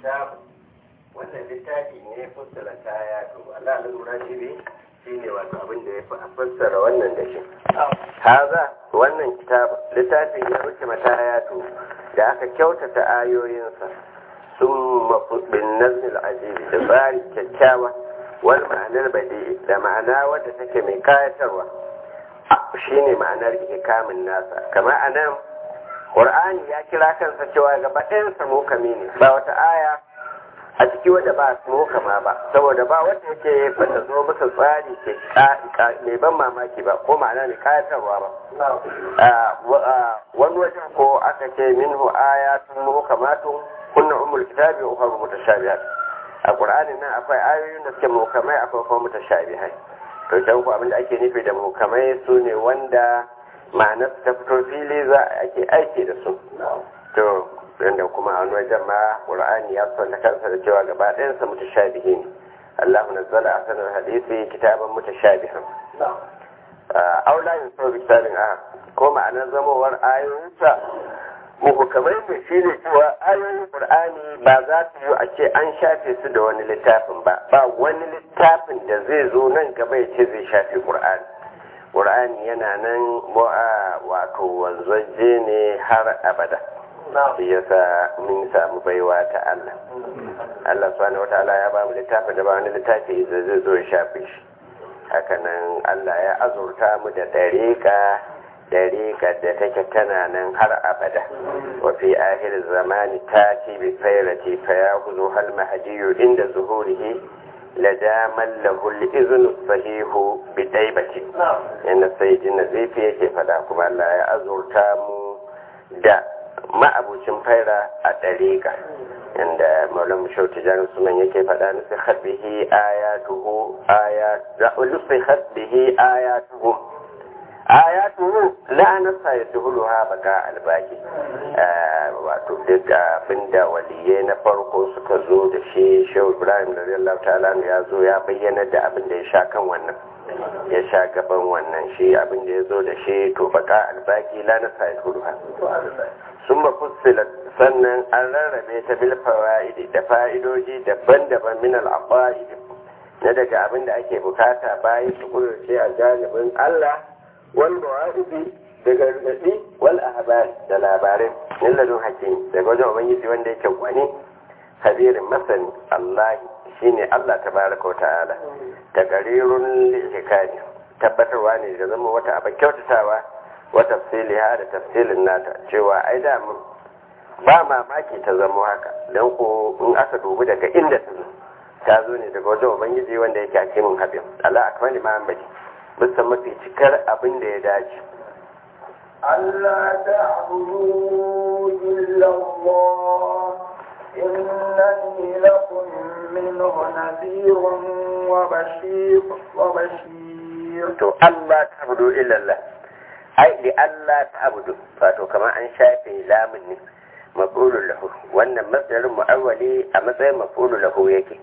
kitabu wannan littafi ne fassara kaya to Allah lura shi ne shine wato abin da ya fi a fassara wannan da shi haza wannan kitabu littafi ne wuce mataya to da aka kyautata ayoyinsa sun mafudin nazmil ajibi da tsari kyakkyawa wal ma'anar badi da ma'ana wadda take mai kayatarwa shine ma'anar ikamin nasa kamar anan Qur'ani ya kira kansa cewa gaba ɗayansa mukami ne ba wata aya a ciki wadda ba su mukama ba saboda ba wanda yake bata zo bisa tsari ke mai ban mamaki ba ko ma'ana ne kayatarwa ba wani wajen ko aka ce minhu ayatun muhkamatun kunna ummul kitabi wa ukhra mutashabihat a Qur'ani nan akwai ayoyin da suke mukamai akwai kuma mutashabihai to can ku abinda ake nufi da mukamai su ne wanda ma'anar ta fito fili za a ake aiki da su to yadda kuma a wani wajen ma ƙur'ani ya son kansa da cewa gaba ɗayansa mutashabihi ne Allah nazzala a sanar hadisi kitaban mutashabihan aula yin sau bisalin a ko ma'anar zamowar ayoyinsa muhukamai ne shi ne cewa ayoyin ƙur'ani ba za su yi a ce an shafe su da wani littafin ba ba wani littafin da zai zo nan gaba ya ce zai shafe ƙur'ani ƙur'ani yana nan wato wanzaje ne har abada shi yasa mun samu baiwa ta Allah Allah subhanahu wataala ya ba mu littafin da ba wani littafi da zai zo ya shafe shi hakanan Allah ya azurta mu da dariƙa dariƙa da take tana nan har abada wa fi akhir zamani tati bi khairati fa yakhudhu hal mahdiyu inda zuhurihi ladaman lahul izinu sahihu bi daibati yana sai jin nazifi yake fada kuma Allah ya azurta mu da ma'abucin faira a ɗariƙa inda maulan shauti jan sunan yake fada nufi hadbihi ayatuhu ayatu nufi hadbihi ayatuhu ayatuhu la nasa yadhuluha baka albaki wato duk abinda waliyai na farko suka zo da shi shehu ibrahim da radiyallahu ta'ala ya zo ya bayyana da abin da ya sha kan wannan ya sha gaban wannan shi abin da ya zo da shi to baka albaki la nasa yadhuluha sun mafussilat sannan an rarrabe ta bil fawa'idi da fa'idoji daban-daban min al na daga abin da ake bukata bayan su kudurce a janibin Allah wal mawa'idi da gargadi wal ahbar da labarai min ladun hakim daga wajen ubangiji wanda yake gwani kabirin masani Allah shine Allah tabaraka wa ta'ala taqrirun lil hikaya tabbatarwa ne da zama wata abin kyautatawa wa tafsiliha da tafsilin nata cewa ai da mun ba mamaki ta zama haka dan ko in aka dubi daga inda ta zo ta zo ne daga wajen ubangiji wanda yake hakimin habib Allah akmali ma'amadi bisa mafi cikar abin da ya dace ألا تعبدوا إلا الله إنني لكم منه نذير وبشير وبشير to Allah ta'budu illa Allah ai li Allah ta'budu wato kamar an shafe lamun ne maf'ulun lahu wannan masdarin mu'awwali a matsayin maf'ulun lahu yake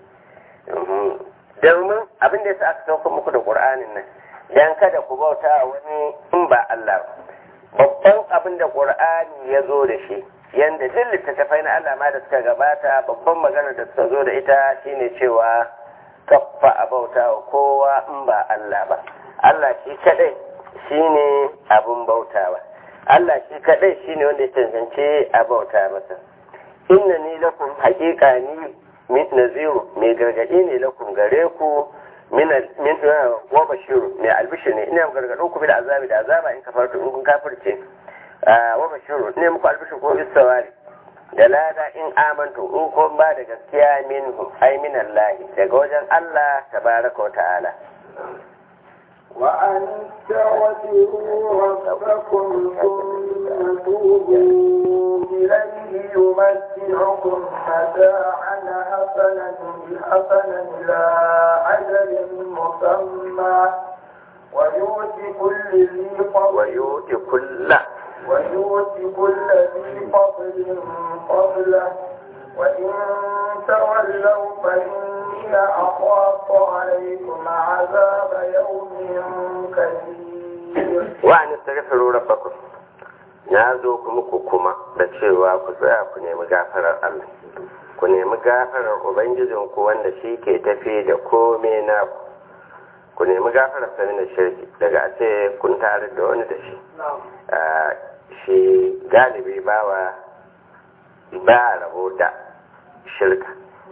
domin abin da yasa aka sauka muku da Qur'anin nan dan kada ku bauta wani in ba Allah ba babban abin da ƙur'ani ya zo da shi yanda duk littattafai na Allah ma da suka gabata babban magana da suka zo da ita shine cewa kaffa a bauta wa kowa in ba Allah ba Allah shi kadai shine abin bautawa Allah shi kadai shine wanda ya cancanci a bauta masa inna ni lakum haƙiƙa ni naziru mai gargaɗi ne lakum gare ku min min wa bashiru mai albishir ne ina gargaɗo ku bil azabi da azaba in kafartu in kun kafirce wa bashiru ne muku albishir ko istawari da lada in amantu in kun ba da gaskiya minhu ai min Allah daga wajen Allah tabaraka wa ta'ala وأن استغفروا ربكم ثم توبوا إليه يمتعكم متاعا حسنا حسنا إلى أجل مسمى ويؤتي كل ذي فضل ويؤتي كل ويؤتي كل ذي فضل فضله وإن تولوا فإني أخاف عليكم عذاب يوم كبير وأن استغفروا ربكم na zo kuma ku kuma da cewa ku tsaya ku nemi gafarar Allah ku nemi gafarar ubangijin ku wanda shi ke tafi da kome na ku ku nemi gafarar sani da shirki daga a ce kun tare da wani da shi shi galibi bawa ba rabo da shirka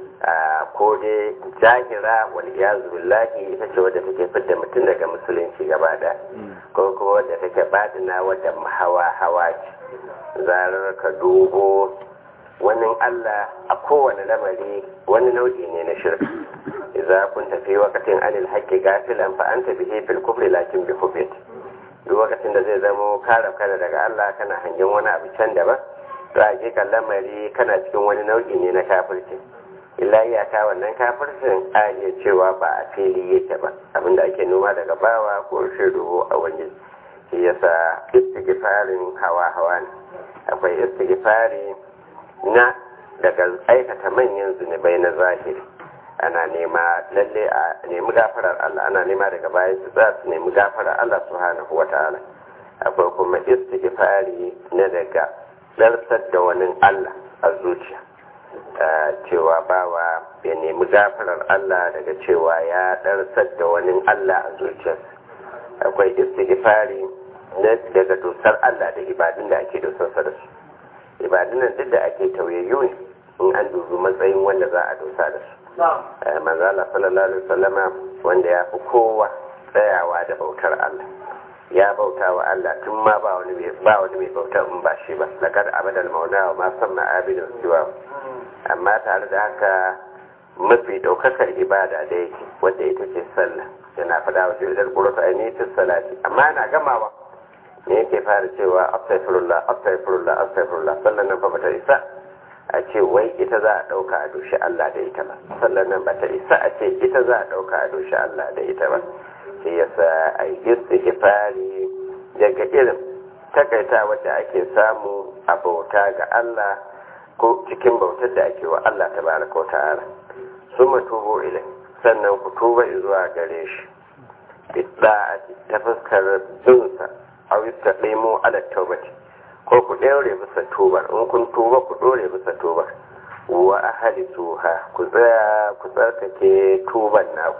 ko dai jahira wal iyazu billahi ita ce wadda take fidda mutum daga musulunci gaba da ko kuma wadda take badina wadda hawa hawa ce zarar ka dubo wani Allah a kowane lamari wani nau'i ne na shirka idza kunta fi waqtin anil haqqi gafilan fa anta bihi fil kufri lakin bi kufri duk lokacin da zai zamo kare kana daga Allah kana hangen wani abu can daban to a kan lamari kana cikin wani nau'i ne na kafirci illa iyaka wannan kafircin a iya cewa ba a fili yake ba abinda ake noma daga bawa ko shiru a wani shi yasa istighfarin hawa hawa ne akwai istighfari na daga aikata manyan zunubai na zahiri ana nema lalle a nemi gafarar Allah ana nema daga bayan su za su nemi gafarar Allah subhanahu wataala akwai kuma istighfari na daga darsar da wani Allah a zuciya cewa bawa ya nemi gafarar Allah daga cewa ya darsar da wani Allah a zuciyarsa akwai istighfari na daga dosar Allah da ibadun da ake dosarsa da su ibadun nan duk da ake tauyayyu ne in an dubi matsayin wanda za a dosa da su manzala sallallahu alaihi wasallama wanda ya fi kowa tsayawa da bautar Allah ya bauta wa Allah tun ma ba wani ba wani mai bautar in ba shi ba laqad abadal maula wa ma sanna abidun siwa amma tare da haka mafi daukakar ibada da yake wanda ita ce sallah yana fada wa jirgin qur'ani ainihin salati amma yana gamawa ne yake fara cewa astaghfirullah astaghfirullah astaghfirullah sallan nan fa bata isa a ce wai ita za a ɗauka a doshi Allah da ita ba sallan nan bata isa a ce ita za a ɗauka a doshi Allah da ita ba shi yasa a yi istighfari daga irin takaita wadda ake samu a bauta ga Allah ko cikin bautar da ake wa Allah tabaraka wa ta'ala summa tubu ilai sannan ku tuba zuwa gare shi bidda'ati ta fuskar binsa aw yastaqimu ala tawbati ko ku ɗaure bisa tubar in kun tuba ku ɗore bisa tubar wa ahali tuha ku tsaya ku tsarkake tuban naku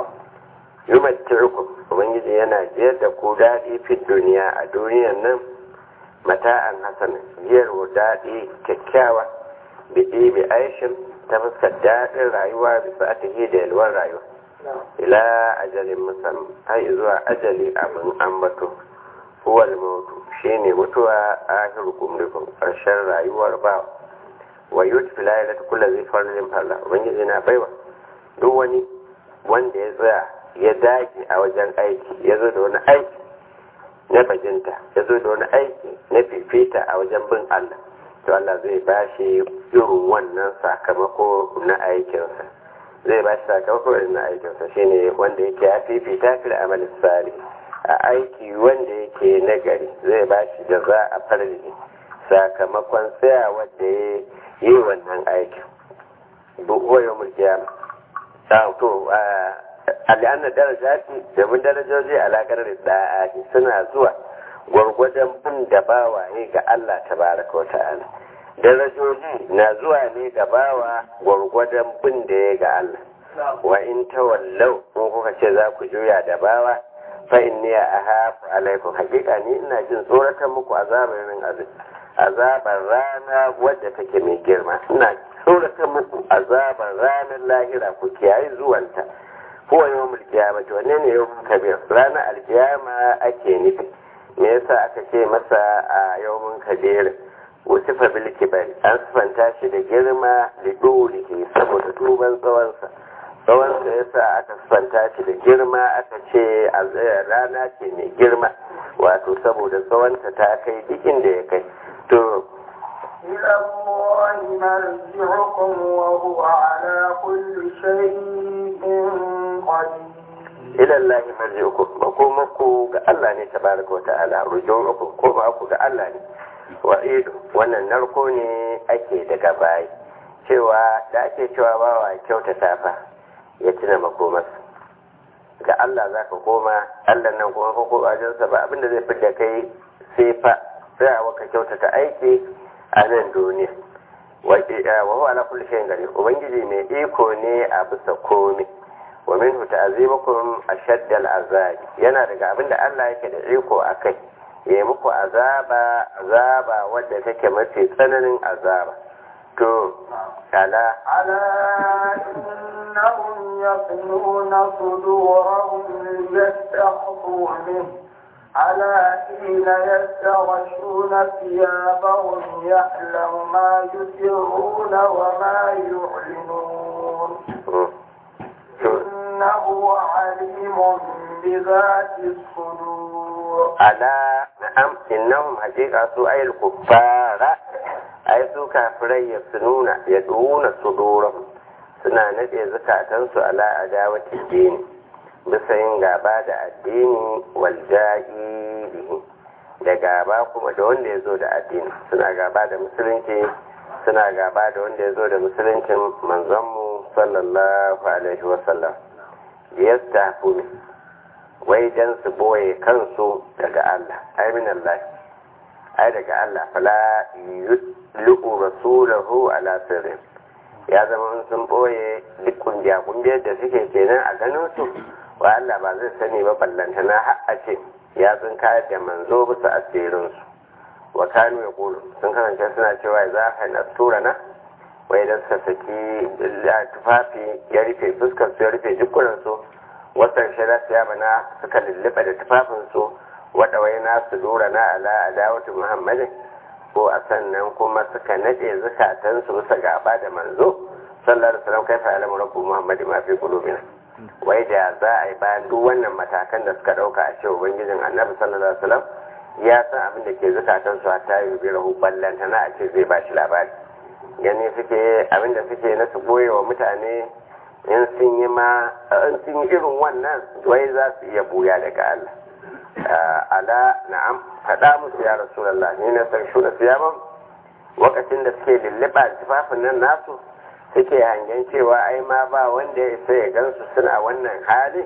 yumatti'ukum ubangiji yana jiyar da ku daɗi fi duniya a duniyan nan mata'an hasan jiyar daɗi kyakkyawa biɗi bi aishin ta fuskar daɗin rayuwa bisa atihi da yalwar rayuwa ila ajalin musamman har zuwa ajali abin ambato huwa al-mautu shine mutuwa akhir kumrikum karshen rayuwar ba wa yutfi la ilaha kullu zai farin falla ubangiji na baiwa duk wani wanda ya tsaya ya dage a wajen aiki ya zo da wani aiki na bajinta ya zo da wani aiki na fifita a wajen bin Allah to Allah zai ba shi irin wannan sakamako na aikinsa zai ba shi sakamako irin na aikinsa shine wanda yake ya fifita fil amal salih a aiki wanda yake nagari zai ba shi da za a farji sakamakon tsaya wanda ya yi wannan aikin buwayo mulkiyama to al'anna darajati domin darajoji alaƙar da'ati suna zuwa gwargwadon bin da bawa ne ga Allah tabaraka wa ta'ala darajoji na zuwa ne ga bawa gwargwadon bin da ya ga Allah wa in tawallau in kuka ce za ku juya da bawa fa inni ahafu alaikum hakika ni ina jin tsoratar muku azabar ran azab azabar rana wadda take mai girma ina tsoratar muku azabar ranar lahira ku kiyaye zuwanta huwa yawmul qiyamati wanne ne yawmul kabir ranar alkiyama ake nufi me yasa aka ce masa a yawmun kabir wasifa bil kibar an sifanta shi da girma da dole saboda duban tsawonsa tsawon da ya sa aka sifanta shi da girma aka ce a rana ce mai girma wato saboda tsawonta ta kai duk inda ya kai to إلى الله مرجعكم وهو على كل شيء قدير ila Allah marji'ukum makomanku ga Allah ne tabaraka wa ta'ala ruju'ukum ko ba ku ga Allah ne wa idu wannan narko ne ake daga bayi cewa da ake cewa bawa kyautata fa ya tuna makomarsa ga Allah za ka koma Allah nan kuma ko wajensa ba abinda zai fidda kai sai fa tsayawa ka kyautata aiki a nan duniya wa huwa ala kulli shay'in qadir ubangiji mai iko ne a bisa komai wa minhu ta'zimukum ashadda al'azab yana daga abinda Allah yake da iko akai ya muku azaba azaba wadda take mafi tsananin azaba to ala ألا إنهم يصلون صدورهم ليستخفوا منه ألا حين يستغشون ثيابهم يعلم ما يسرون وما يعلنون إنه عليم بذات الصدور ala na'am innahum haqiqa su ayil kuffara ay su kafirai ya sununa ya duna sudurum suna nade zakatansu ala adawati dini bisa yin gaba da addini wal jahilihi da gaba kuma da wanda ya zo da addini suna gaba da musulunci suna gaba da wanda ya zo da musuluncin manzonmu sallallahu alaihi wasallam yastafu wai dan su boye kansu daga Allah ai min Allah ai daga Allah fala yutlu rasulahu ala sirri ya zama sun boye duk kungiya kungiyar da suke kenan a ganin su wa Allah ba zai sani ba ballanta na har a ce ya sun kayar da manzo bisa asirin su wa kanu ya kulu sun kasance suna cewa za ka na tura na wai da suka saki tufafi ya rufe fuskar su ya rufe jikunan su wasan shara ya bana suka lulluɓa da tufafinsu waɗawai na su dora na ala adawatu muhammadin ko a sannan kuma suka naɗe zukatansu bisa gaba da manzo sallar salam kai fa'ala rabbu muhammadin ma fi qulubina wai da za a yi bayan duk wannan matakan da suka ɗauka a cewa ubangijin annabi sallallahu alaihi wasallam ya san abin da ke zukatansu a tayi bi rahu ballanta na a ce zai ba shi labari gani suke abin da suke na su boye wa mutane in sun yi ma in sun yi irin wannan wai za su iya buya daga Allah ala na'am faɗa musu ya rasulallah ni na san shuna su yaman lokacin da suke lulluɓa tufafin nan nasu suke hangen cewa ai ma ba wanda ya sai ya gansu suna wannan hali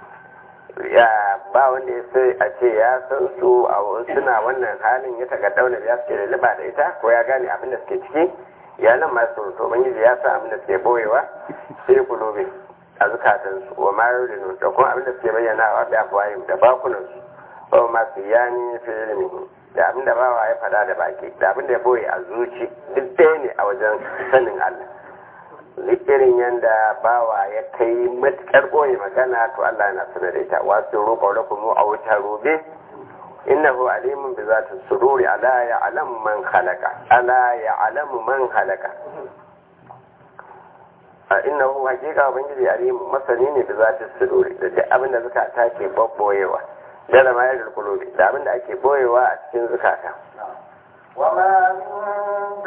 ya ba wanda ya sai a ce ya san su a suna wannan halin ya taga daunar ya suke lulluɓa da ita ko ya gane abin da suke ciki ya nan masu ruto ubangiji ya san abin da suke boyewa sai kulobe a zukatansu wa mayu da da kuma abin da suke bayyana wa da afuwayin da bakunansu ba masu yani fi ilimi da abin da bawa ya faɗa da baki da abin da ya boye a zuci duk ɗaya ne a wajen sanin Allah duk irin yanda bawa ya kai matuƙar boye magana to Allah yana sanar da ita wasu roƙa lakum a wuta robe innahu alimun bi zati sururi ala ya'lamu man khalaqa ala ya'lamu man khalaqa a innahu hakika ubangiji alimu masani ne bi zati sururi da duk abin da zukata ke babboyewa da da mayar da kulobi da abin da ake boyewa a cikin zukata وما من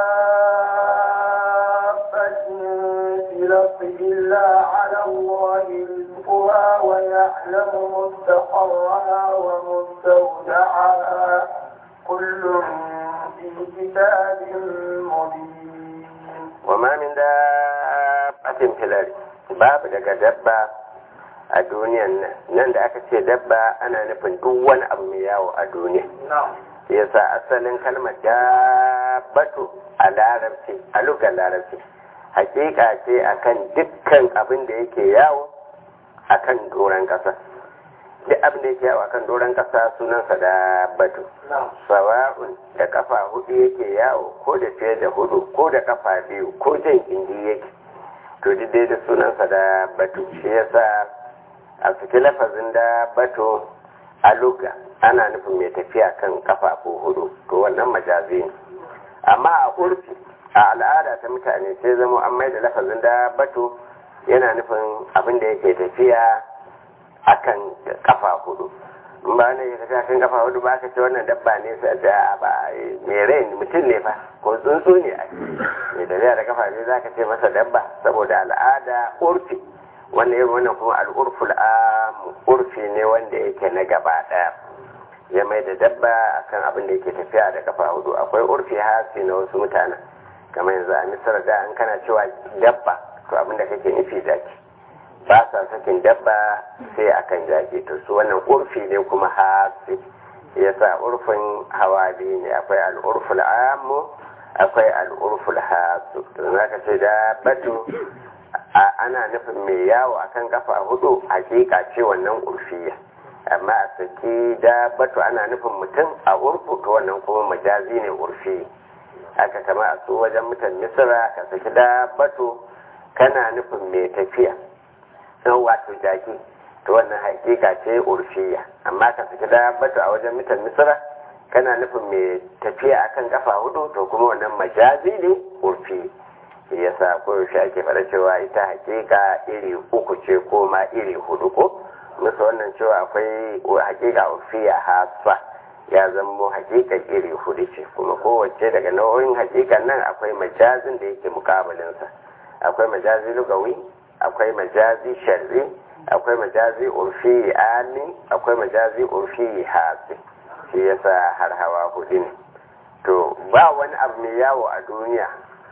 دابة في الأرض إلا على الله رزقها ويعلم مستقرها ومستودعها كل في كتاب مبين وما من دابة في الأرض باب daga dabba a duniyan nan nan da aka ce dabba ana nufin duk wani abu mai yawo a duniya yasa asalin kalmar dabbatu a larabci a lugar larabci hakika ce akan dukkan abin da yake yawo akan doron kasa duk abin da yake yawo akan doron kasa sunansa dabbatu sawa'un da kafa hudu yake yawo ko da fiye da hudu ko da kafa biyu ko jan indi yake to duk dai da sunansa dabbatu shi yasa a cikin lafazin dabbatu a luga ana nufin mai tafiya kan kafafu hudu to wannan majazi ne amma a urfi a al'ada ta mutane sai zama an mai da lafazin da bato yana nufin abin da yake tafiya akan kafa hudu in ba ne ya tafiya kan kafa hudu ba ka ce wannan dabba ne sai da ba mai rai mutum ne fa ko tsuntsu ne a mai tafiya da kafa ne za ka ce masa dabba saboda al'ada urfi wannan irin wannan kuma al'urful am urfi ne wanda yake na gaba daya ya mai da dabba akan abin da yake tafiya da kafa hudu akwai urfi hasi na wasu mutanen kamar yanzu a misar da an kana cewa dabba to abin da kake nufi jaki ba sa sakin dabba sai akan jaki to su wannan urfi ne kuma hasi yasa urfin hawa biyu ne akwai al'urful amu akwai al'urful hasu don zaka ce da batu ana nufin mai yawo akan kafa hudu hakika ce wannan urfiya amma a saki da batu ana nufin mutum a urfu to wannan kuma majazi ne urfi haka kama a su wajen mutan misira ka saki da batu kana nufin mai tafiya wato jaki to wannan hakika ce urfiya amma ka saki da batu a wajen mutan misira kana nufin mai tafiya akan kafa hudu to kuma wannan majazi ne urfi yasa koyaushe ake faɗa cewa ita hakika iri uku ce ko ma iri hudu ko musu wannan cewa akwai hakika urfiya hasa ya zamo hakika iri hudu ce kuma kowace daga nau'in hakikan nan akwai majazin da yake mukabilinsa akwai majazi lugawi akwai majazi sharri akwai majazi urfi ami akwai majazi urfi hasi shi yasa har hawa hudu ne to ba wani abu mai yawo a duniya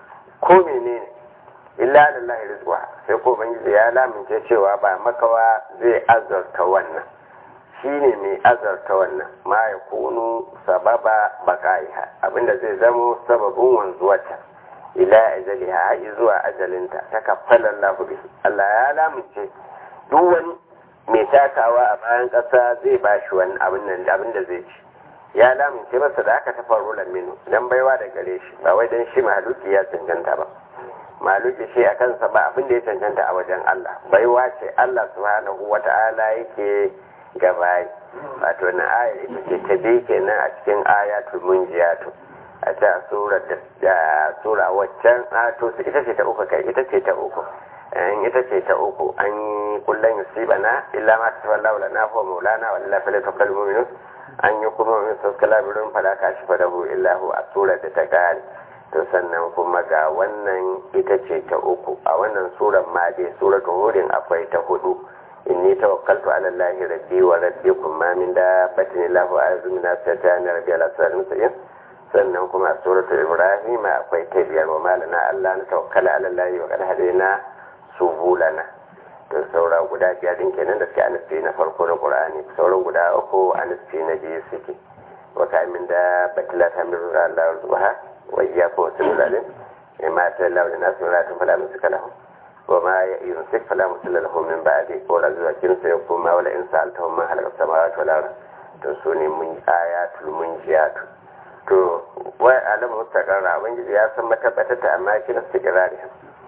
ko menene illa lillahi rizqa sai ko ubangiji ya lamince cewa ba makawa zai azarta wannan shine mai azarta wannan ma ya kunu sababa bakaiha abinda zai zamo sababin wanzuwarta ila ajaliha har zuwa ajalinta ta kaffala Allah bi Allah ya lamince duk wani mai takawa a bayan ƙasa zai bashi wani abin nan abin da zai ci ya lamince masa da aka tafa rulan minu dan baiwa da gare shi ba wai dan shi mahaluki ya cancanta ba mahaluki shi a kansa ba abin da ya cancanta a wajen Allah baiwa ce Allah subhanahu wata'ala yake gabayi wato na ayar ita ce ta bi kenan a cikin ayatul munjiyatu a ta sura da sura waccan to ita ce ta uku kai ita ce ta uku in ita ce ta uku an yi kullum yusibana illa ma ta tawalla lana fa maulana wa lillahi falyatawakkal mu'minun an yi kuma min saskala birin falaka shi fadahu illahu a surar da ta gari to sannan kuma ga wannan ita ce ta uku a wannan surar ma dai suratul hudin akwai ta hudu inni tawakkaltu ala allahi rabbi wa rabbikum ma min dabbatin illa huwa azmin satana rabbi ala sirrin mustaqim sannan kuma a suratul ibrahim akwai ta biyar wa malana allah na tawakkala ala allahi wa qad hadaina subulana to saura guda biyar din kenan da suke a nufi na farko na qur'ani sauran guda uku a nufi na biyu suke wa kamin da batila ta min ruwa Allah zuwa wa iyyakum wa sallallahu ya ma ta Allah da nasu ratun fala musu kalahu wa ma ya yusik fala musu lahu min ba'di ko la zuwa kin sai kuma wala in sa'altahum ma halaka samawati wal ard to su ne mun ayatul munjiyatu to wa alamu mustaqarra ubangiji ya san matabbatata amma kina istiqrari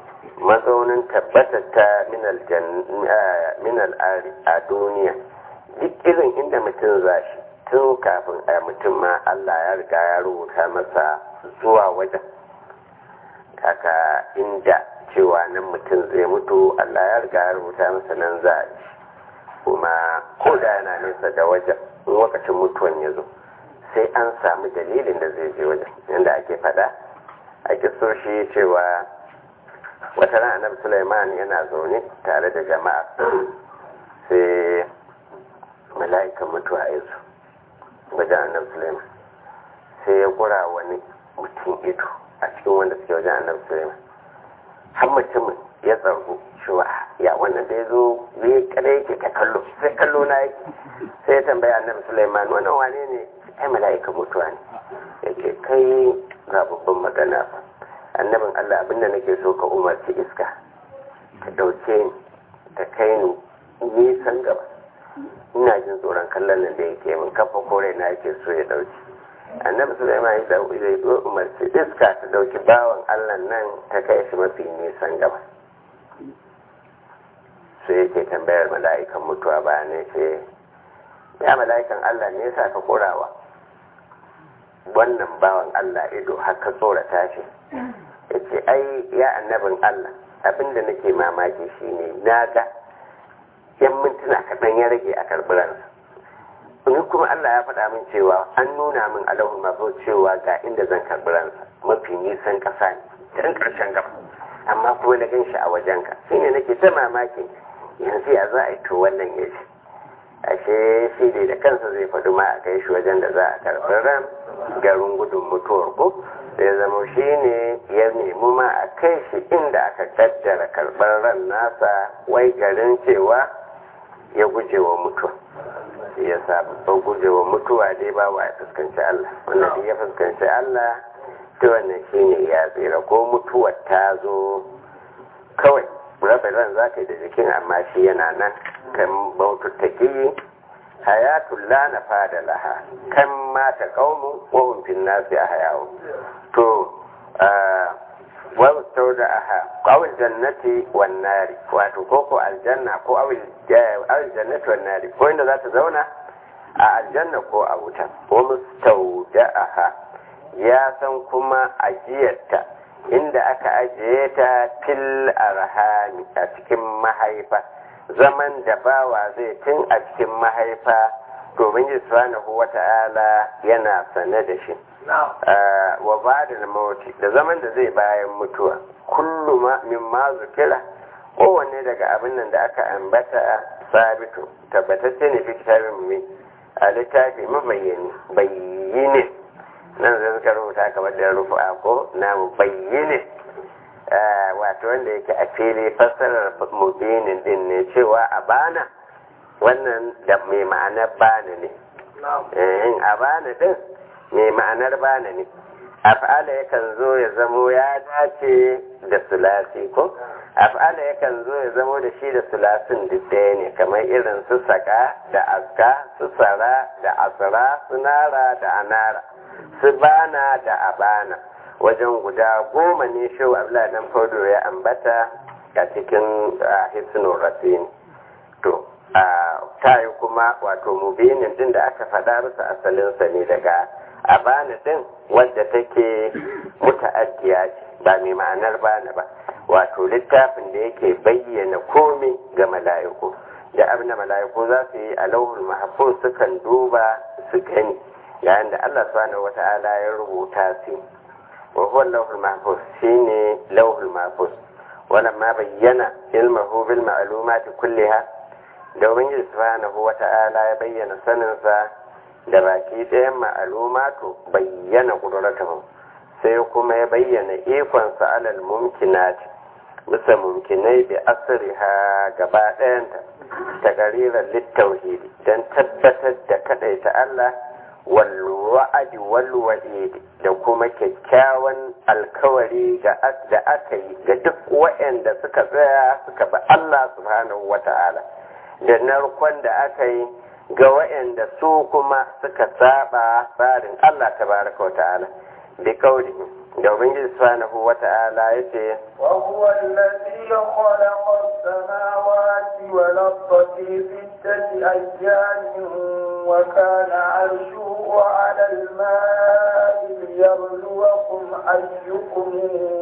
mazaunin tabbatar ta minal ari a duniya duk irin inda mutum za shi tun kafin a mutum ma Allah ya riga ya rubuta masa zuwa wajen kaka inda cewa nan mutum zai mutu Allah ya riga ya rubuta masa nan za a ci kuma ko da yana nesa da wajen in lokacin mutuwan ya zo sai an samu dalilin da zai je wajen yadda ake faɗa ake so shi cewa wata ran annabi Sulaiman yana zaune tare da jama'a sai mala'ikan mutuwa ya zo wajen annabi Sulaiman sai ya kura wani mutum ido a cikin wanda suke wajen annabi Sulaiman har mutumin ya tsargu cewa ya wannan da ya zo zai kada yake ta kallo sai kallo na yake sai ya tambaya annabi Sulaiman wannan wane ne ai mala'ikan mutuwa ne yake kai ga babban magana fa annabin Allah abinda nake so ka umarci iska ta dauke ni ta kai ni nisan gaba ina jin tsoron kallon nan da yake min kafa kore na yake so ya dauki annabi sulaiman ya dauki zai zo umarci iska ta dauki bawan Allah nan ta kai shi mafi nisan gaba sai yake tambayar mala'ikan mutuwa ba ne ce ya mala'ikan Allah ne yasa ka korawa wannan bawan Allah ido haka tsorata shi ya ce ai ya annabin Allah abinda nake mamaki shine na ga yan mintuna kaɗan ya rage a karɓiransa ni kuma Allah ya faɗa min cewa an nuna min alahun mafi cewa ga inda zan karɓiransa mafi nisan ƙasa ne can ƙarshen gaba amma kuma na gan shi a wajenka shine nake ta mamaki yanzu ya za a yi to wannan ya ce ashe shi dai da kansa zai faɗi ma a kai shi wajen da za a karɓi ran garin gudun mutuwar ko sai zama shi ne ya nemi ma a kai shi inda aka kaddara karɓar ran nasa wai garin cewa ya guje wa mutuwa shi ya sa babban gujewa mutuwa dai ba wa ya fuskanci Allah wanda duk ya fuskanci Allah ta wannan shi ne ya tsira ko mutuwar ta zo kawai rabin ran za ka yi da jikin amma shi yana nan kan bautattaki hayatun la na fada laha kan mata kaumun wahun fin nasi a hayawo to wani sau da aha awil jannati wan nari wato ko ko aljanna ko awil jannati wan nari ko inda za ta zauna a aljanna ko a wuta ko mustau da aha ya san kuma ajiyarta inda aka ajiye ta fil arhami a cikin mahaifa zaman da bawa zai tun a cikin mahaifa domin yi subhanahu wa ta'ala yana sane da shi wa ba da mawuti da zaman da zai bayan mutuwa kullu min ma zukira kowanne daga abin nan da aka ambata sabitu tabbatacce ne fi kitabin mu a littafi mabayyani bayyane nan zai suka rubuta kamar da rufa ko na bayyane wato wanda yake a fili fassarar mubinin din ne cewa a bana wannan da mai ma'anar bana ne in a bana din mai ma'anar bana ne af'ala yakan zo ya zamo ya dace da sulasi ko af'ala yakan zo ya zamo da shi da sulasin duk ɗaya ne kamar irin su saka da aska su sara da asara su nara da anara su bana da abana wajen guda goma ne shehu abdullahi dan faudo ya ambata a cikin hisnul rasin to ta yi kuma wato mubinin din da aka faɗa bisa asalinsa ne daga abana din wadda take muta'addiya ce ba mai ma'anar bana ba wato littafin da yake bayyana komai ga mala'iku da abin da mala'iku za su yi a lauhul mahfuz sukan duba su gani yayin da Allah subhanahu wata'ala ya rubuta su wa huwa lauhul mahfuz shine lauhul mahfuz ولما بين علمه بالمعلومات كلها domin yi subhanahu wa ta'ala ya bayyana saninsa da baki ɗayan ma'alumatu bayyana ƙuduratahu sai kuma ya bayyana ikonsa alal mumkinati bisa mumkinai da asiriha gaba ɗayanta ta ƙarirar littauhidi don tabbatar da kaɗaita Allah walwa'adi walwa'idi da kuma kyakkyawan alkawari da aka yi ga duk waɗanda suka tsaya suka bi Allah subhanahu wa ta'ala da narkon da aka yi ga waɗanda su kuma suka saba tsarin Allah tabaraka wa ta'ala bi kauli da ubangiji subhanahu wa ta'ala yace wa huwa alladhi khalaqa as-samawati wal arda fi sittati ayyamin wa kana 'arshuhu 'ala al-ma'i liyabluwakum ayyukum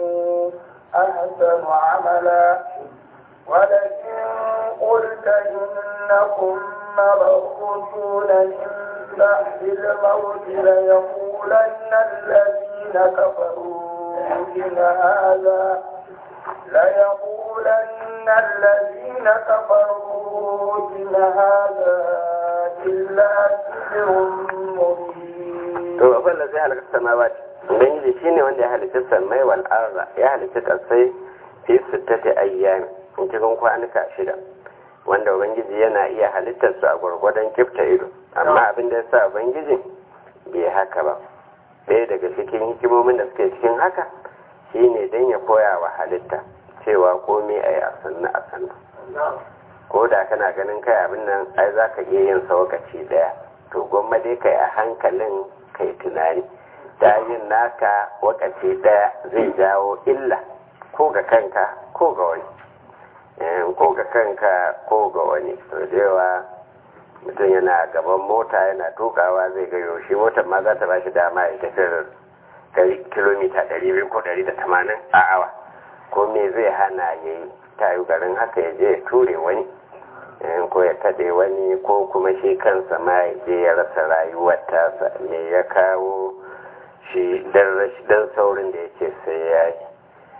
ahsanu 'amala ولكن قلت إنكم مبعوثون من بعد الموت ليقولن الذين كفروا إن هذا ليقولن الذين كفروا إن هذا إلا سحر مبين. to akwai da zai halaka samawati ubangiji shine wanda ya halitta samai wal arda ya halitta kasai fi sittati ayyami cikin kwanuka shida wanda ubangiji yana iya halittar su a gwargwadon kifta ido amma abin da ya sa ubangiji bai haka ba ɗaya daga cikin hikimomin da suke cikin haka shine don ya koya wa halitta cewa komai a yi a sannu a sannu ko da kana ganin kai abin nan ai za ka iya yin saukaci ɗaya to gwamma dai kai a hankalin kai tunani ta yin naka wakaci ɗaya zai jawo illa ko ga kanka ko ga wani ko ga kanka ko ga wani to da yawa mutum yana gaban mota yana tukawa zai ga yaushe motar ma za ta ba shi dama ya tafi kilomita 200 ko 180 a awa ko me zai hana ya yi tayu garin haka ya je ya ture wani ko ya kaɗe wani ko kuma shi kansa ma ya je ya rasa rayuwar tasa me ya kawo shi don saurin da yake sai ya yi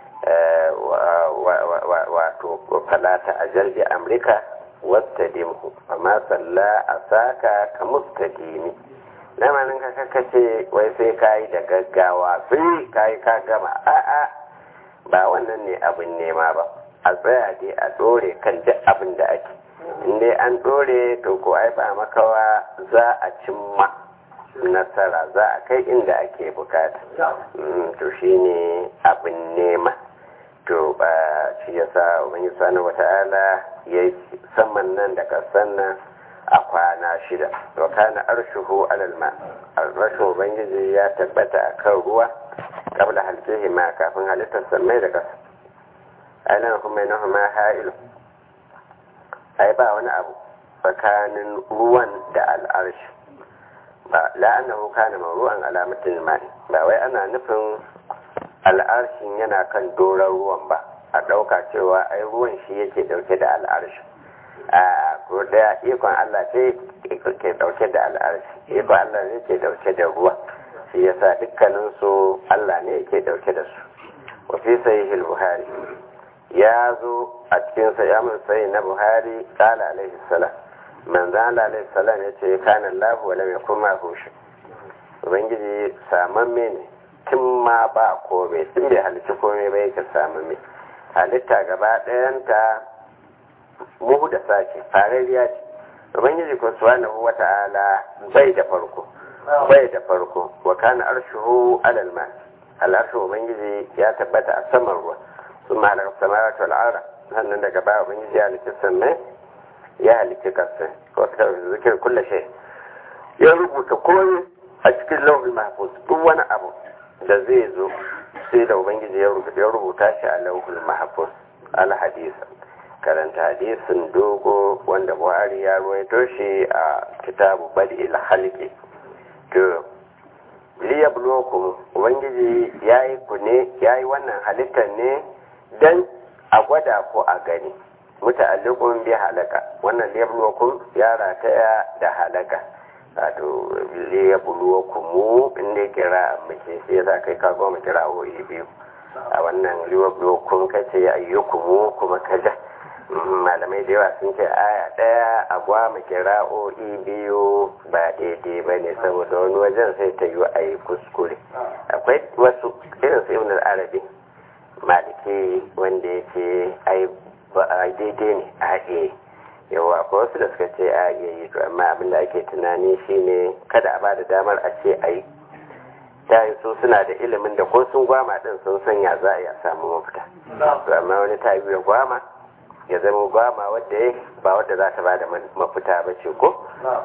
wato falata a jalbi amurka wata dimhu amma salla a saka ka mustadimi lamarin ka kakace wai sai ka yi da gaggawa sai ka yi ka gama a'a ba wannan ne abin nema ba a tsaya dai a dore kan duk abin da ake inda an dore to ko ai ba makawa za a cimma nasara za a kai inda ake bukata to shine abin nema to ba shi yasa ubangi subhanahu wata'ala ya saman nan da kasan nan a kwana shida wa kana arshuhu alal ma arshin ubangiji ya tabbata akan ruwa qabla halqihi ma kafin halittar samai da kasa ainihin kuma yana ma ha'ilu ai ba wani abu tsakanin ruwan da al'arshi ba la'annahu kana mawru'an alamatin mai ba wai ana nufin al'arshin yana kan doron ruwan ba a ɗauka cewa ai ruwan shi yake dauke da al'arshi a ko da ikon Allah ce ke dauke da al'arshi ikon Allah ne ke dauke da ruwa shi yasa dukkanin su Allah ne yake dauke da su wa fi sahih al-buhari ya zo a cikin sa ya mun sai na buhari qala alaihi salam manzo Allah alaihi salam yace kana Allah wa lam yakun ma hushi ubangiji samamme ne tun ma ba komai tun bai halitta komai ba yake samamme halitta gaba ɗayanta muhu da sace farariya ce ubangiji ko subhanahu wata'ala bai da farko bai da farko wa kana arshuhu alal ma al'arshu ubangiji ya tabbata a saman ruwa sun ma halaka samawati wal arda sannan daga baya ubangiji ya halitta sannan ya halitta kasa wa ta zikir kullu shay ya rubuta komai a cikin lauhul mahfuz duk wani abu da zai zo sai da ubangiji ya rubuta shi a lauhul mahfuz al hadisa karanta hadisin dogo wanda buhari ya ruwaito shi a kitabu bad'il halqi to liyabluwakum ubangiji yayi ku ne yayi wannan halittar ne dan a gwada ko a gani muta'alliqun bi halaka wannan liyabluwakum ya rataya da halaka wato liyabluwakum inda kira muke sai za kai ka goma kira hoyi biyu a wannan liyabluwakum kace ayyukum kuma kaja malamai da yawa sun ce aya ɗaya a gwama kira'o'i biyu ba daidai ba ne saboda wani wajen sai ta yi a yi kuskure akwai wasu irin su ibn arabi maliki wanda ya ce ai daidai ne a iya yawa ko wasu da suka ce a iya yi to amma abin da ake tunani shine kada a ba da damar a ce a yi ta yi su suna da ilimin da ko sun gwama din sun sanya za a iya samu mafita to amma wani ta yi gwama ya zama gwama wadda ya ba wadda za ta ba da mafita ba ce ko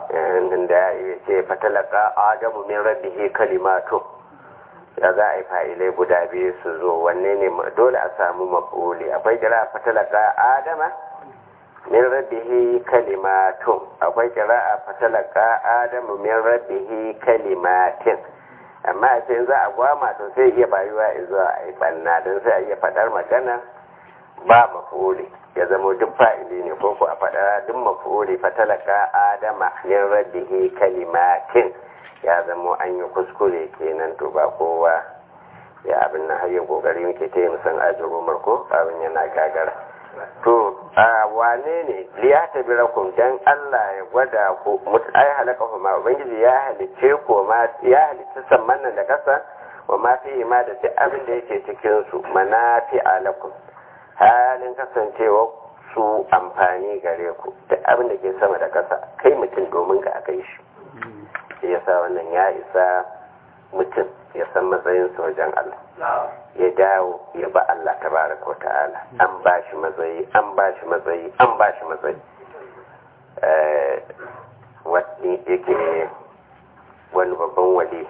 da ya ce fatalaka adamu min rabbihi kalimatu ya za a yi fa'ilai guda biyu su zo wanne ne dole a samu mafuli akwai kira fatalaka adama min rabbihi kalimatun akwai kira a fatalaka adamu min rabbihi kalimatin amma a ce za a gwama to sai iya bayuwa zuwa a yi banna don sai a iya faɗar magana ba mafuli ya zama duk fa'ili ne ko ku a faɗa duk mafuri fatalaka adama min rabbihi kalimatin ya zama an yi kuskure kenan to ba kowa ya abin na hayyar kokari muke ta yi musan ajiyar ko abin yana gagara to a wane ne liya ta bi rakun dan Allah ya gwada ku ai halaka kuma ubangiji ya halice ko ma ya halice samman nan da kasa wa ma fi ma da duk abin da yake cikin su manafi alakum halin kasancewa su amfani gare ku da abin da ke sama da ƙasa kai mutum domin ka aka yi shi ya sa wannan ya isa mutum ya san matsayin wajen Allah ya dawo ya ba Allah ta baraka wa ta'ala an ba shi matsayi an ba shi matsayi an ba shi matsayi wani yake wani babban wali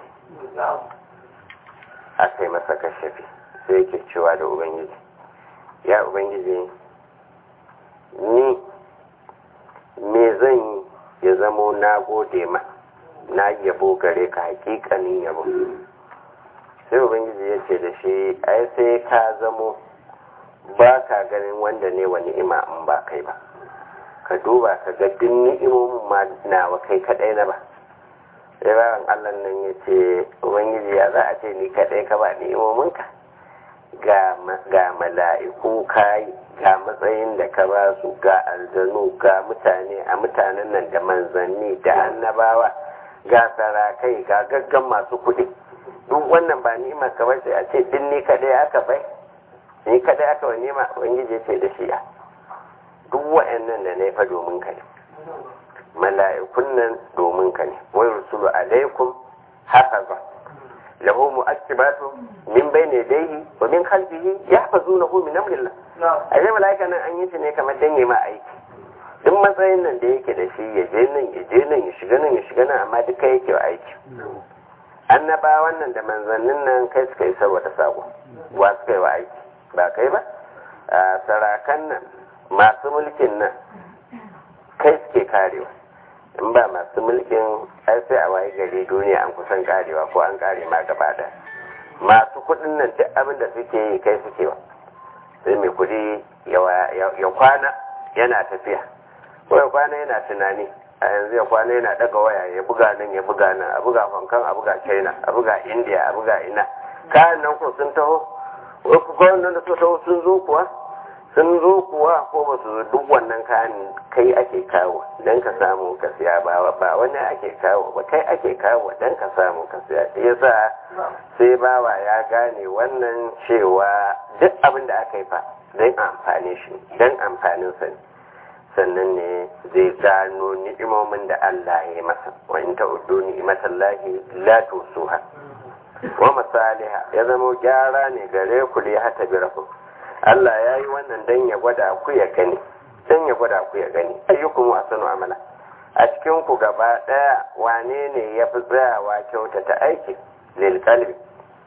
aka yi masa kashafi sai yake cewa da ubangiji ya ubangiji ni me zan yi ya zamo na gode ma na yabo gare ka hakikanin yabo sai ubangiji ya ce da shi ai sai ka zamo ba ka ganin wanda ne wa ni'ima in ba kai ba ka duba ka ga duk ni'imomin ma nawa kai kadai na ba sai bayan allah nan ya ce ubangiji ya za a ce ni kadai ka ba ni'imominka ga mala'iku kayi ga matsayin da ka ba su ga aljanu ga mutane a mutanen nan da manzanni da annabawa ga sarakai ga gaggan masu kuɗi duk wannan ba ni'ima ka bar sai a ce din ni kadai aka bai ni kadai aka wa ni'ima ubangiji ce da shi duk wa'annan da na fa domin ka ne mala'ikun nan domin ka ne wai rusulu alaikum hafaza lahu mu'aqibatu min bayni yadayhi wa min khalfihi yahfazunahu min amrillah a yi mala'ika nan an yi shi ne kamar dan ma aiki duk matsayin nan da yake da shi ya je nan ya je nan ya shiga nan ya shiga nan amma duka yake wa aiki annabawan nan da manzannin nan kai suka yi saboda sako wa suka yi wa aiki ba kai ba a sarakan nan masu mulkin nan kai suke karewa in ba masu mulkin ai sai a waye gari duniya an kusan karewa ko an kare ma gaba da masu kudin nan duk abin da suke yi kai suke wa sai mai kudi ya kwana yana tafiya ko ya kwana yana tunani a yanzu ya kwana yana daga waya ya buga nan ya buga nan a buga hong a buga china a buga india a buga ina kayan nan ko sun taho wasu kawai da suka taho sun zo kuwa sun zo kuwa ko ba su duk wannan kayan kai ake kawo don ka samu ka siya ba ba wani ake kawo ba kai ake kawo don ka samu ka siya yasa sai bawa ya gane wannan cewa duk abin da aka yi fa don amfani shi don amfanin sa ne sannan ne zai gano ni'imomin da Allah ya yi masa wa in ta'uddu ni'matallahi la tusuha wa masaliha ya zama gyara ne gare ku li hata birakum Allah ya yi wannan dan ya gwada ku ya gani dan ya gwada ku ya gani ayyukum asanu amala a cikin ku gaba daya wane ne ya fi tsayawa kyautata aiki lil qalbi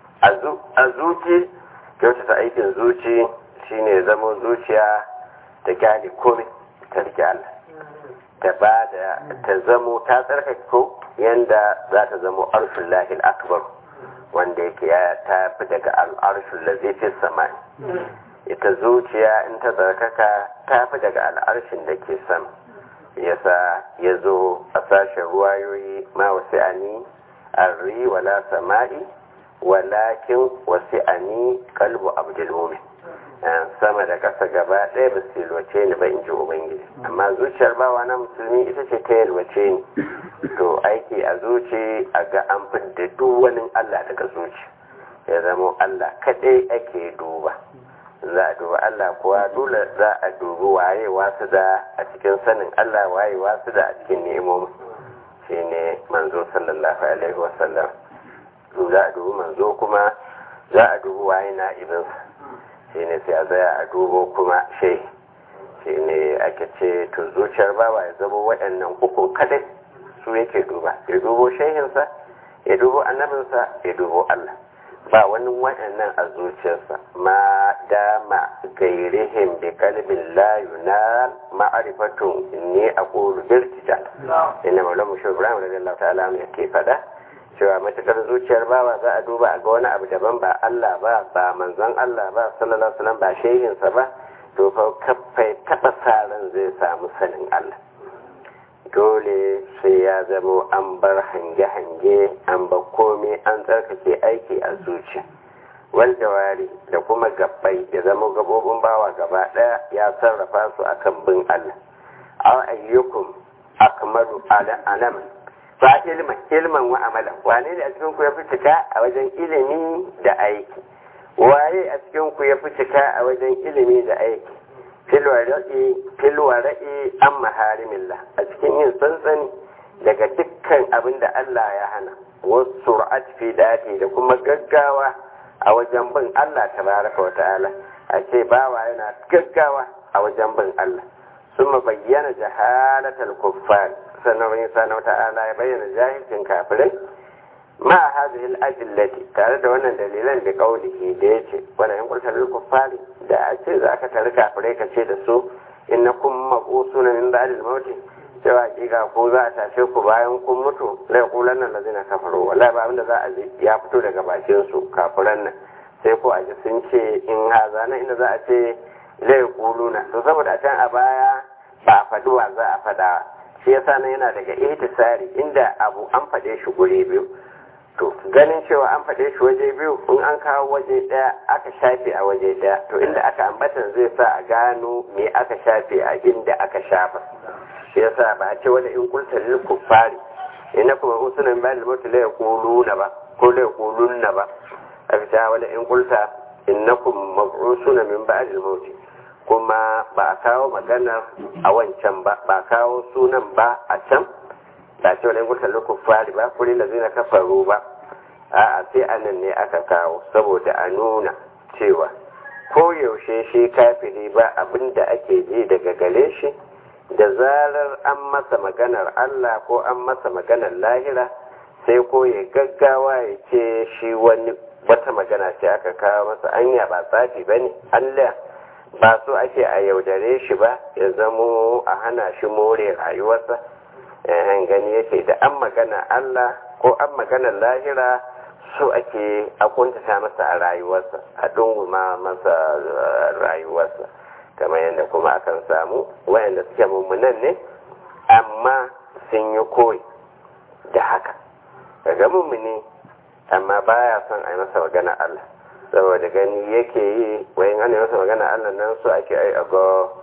a zuci kyautata aikin zuci shine zama zuciya ta kyale komai ta rike Allah ta ba da ta zamo ta tsarkake ko yanda za ta zamo arshin lahil akbar wanda yake ya ta fi daga al'arshin lazifin samani ita zuciya in ta tsarkaka ta fi daga al'arshin da ke sama yasa ya zo a sashen ruwayoyi ma wasu ani arri wala sama'i walakin wasu ani kalbu abdulmumin sama da ƙasa gaba ɗaya ba su yalwace ni ba in ji ubangiji amma zuciyar bawa na musulmi ita ce ta yalwace ni to aiki a zuci a ga an fidda duk wani allah daga zuci ya zama allah kaɗai ake duba za a duba allah kuwa dole za a dubi waye wasu da a cikin sanin allah waye wasu da a cikin nemomi shine manzo sallallahu alaihi wasallam za a dubi manzo kuma za a dubi waye na ibinsa shi ne sai a zaya a dubo kuma shai shi ne ake ce to zuciyar bawa ya zama waɗannan uku kadai su yake duba ya dubo shehinsa ya dubo annabinsa ya dubo Allah ba wani waɗannan a zuciyarsa ma dama gairihim bi kalbin la yunal ma'rifatun inni aqulu birtija inna maulamu shi Ibrahim radiyallahu ta'ala yake fada cewa matakar zuciyar bawa za a duba a ga wani abu daban ba Allah ba ba manzon Allah ba sallallahu alaihi wasallam ba shehinsa ba to fa kafai taba saran zai samu sanin Allah dole sai ya zamo an bar hange-hange an bar komai an tsarkake aiki a zuciya wal jawari da kuma gabbai ya zama gabobin bawa gaba daya ya sarrafa su akan bin Allah aw ayyukum akmalu ala alam ba ilman ilman wa amala wane ne a cikin ku ya fi cika a wajen ilimi da aiki waye a cikin ku ya fi cika a wajen ilimi da aiki filwara'i an maharimillah a cikin yin tsantsani daga dukkan abin da Allah ya hana wasu sur'at fi dati da kuma gaggawa a wajen bin Allah tabaraka wa ta'ala a ce bawa yana gaggawa a wajen bin Allah sun bayyana jahalatal kuffar sannan wani sana ta'ala ya bayyana jahilcin kafirai ma hadhihi al-adillati tare da wannan dalilan da kaulihi da yace wala in qulta lil kuffari da a ce za ka tare kafirai ka ce da su innakum mabusuna min ba'd al-maut cewa hakika ko za a tashe ku bayan kun mutu la yaqulanna allazina kafaru wallahi ba abinda za a ji ya fito daga bakin su kafiran nan sai ko a ji sun ce in haza nan inda za a ce la yaquluna to saboda a can a baya ba faduwa za a fada shi yasa nan yana daga ihtisari inda abu an faɗe shi guri biyu to ganin cewa an faɗe shi waje biyu in an kawo waje ɗaya aka shafe a waje ɗaya to inda aka ambatan zai sa a gano me aka shafe a inda aka shafa shi yasa ba a ce wani in kulta lil kuffari ina kuma usunan ba da mutu la yaquluna ba ko la yaqulunna ba aka ce wani in kulta innakum mab'usuna min ba'd al-maut kuma ba a kawo magana a wancan ba ba kawo sunan ba a can ba ce wani gusa fari ba kuri da zina kafaru ba a sai anan ne aka kawo saboda a nuna cewa ko yaushe shi kafiri ba abin da ake ji daga gare shi da zarar an masa maganar Allah ko an masa maganar lahira sai ko ya gaggawa ya ce shi wani wata magana ce aka kawo masa anya ba tsafi ba ne Allah ba so ake a yaudare shi ba ya zamo a hana shi more rayuwarsa yan gani yake da an magana Allah ko an magana lahira so ake a kuntata masa a rayuwarsa a dunguma masa rayuwarsa kamar yadda kuma akan samu wayanda suke mummunan ne amma sun yi koyi da haka daga mummuni amma baya son a yi masa magana Allah saboda gani yake yi wayan ana masa magana Allah nan so ake ai ga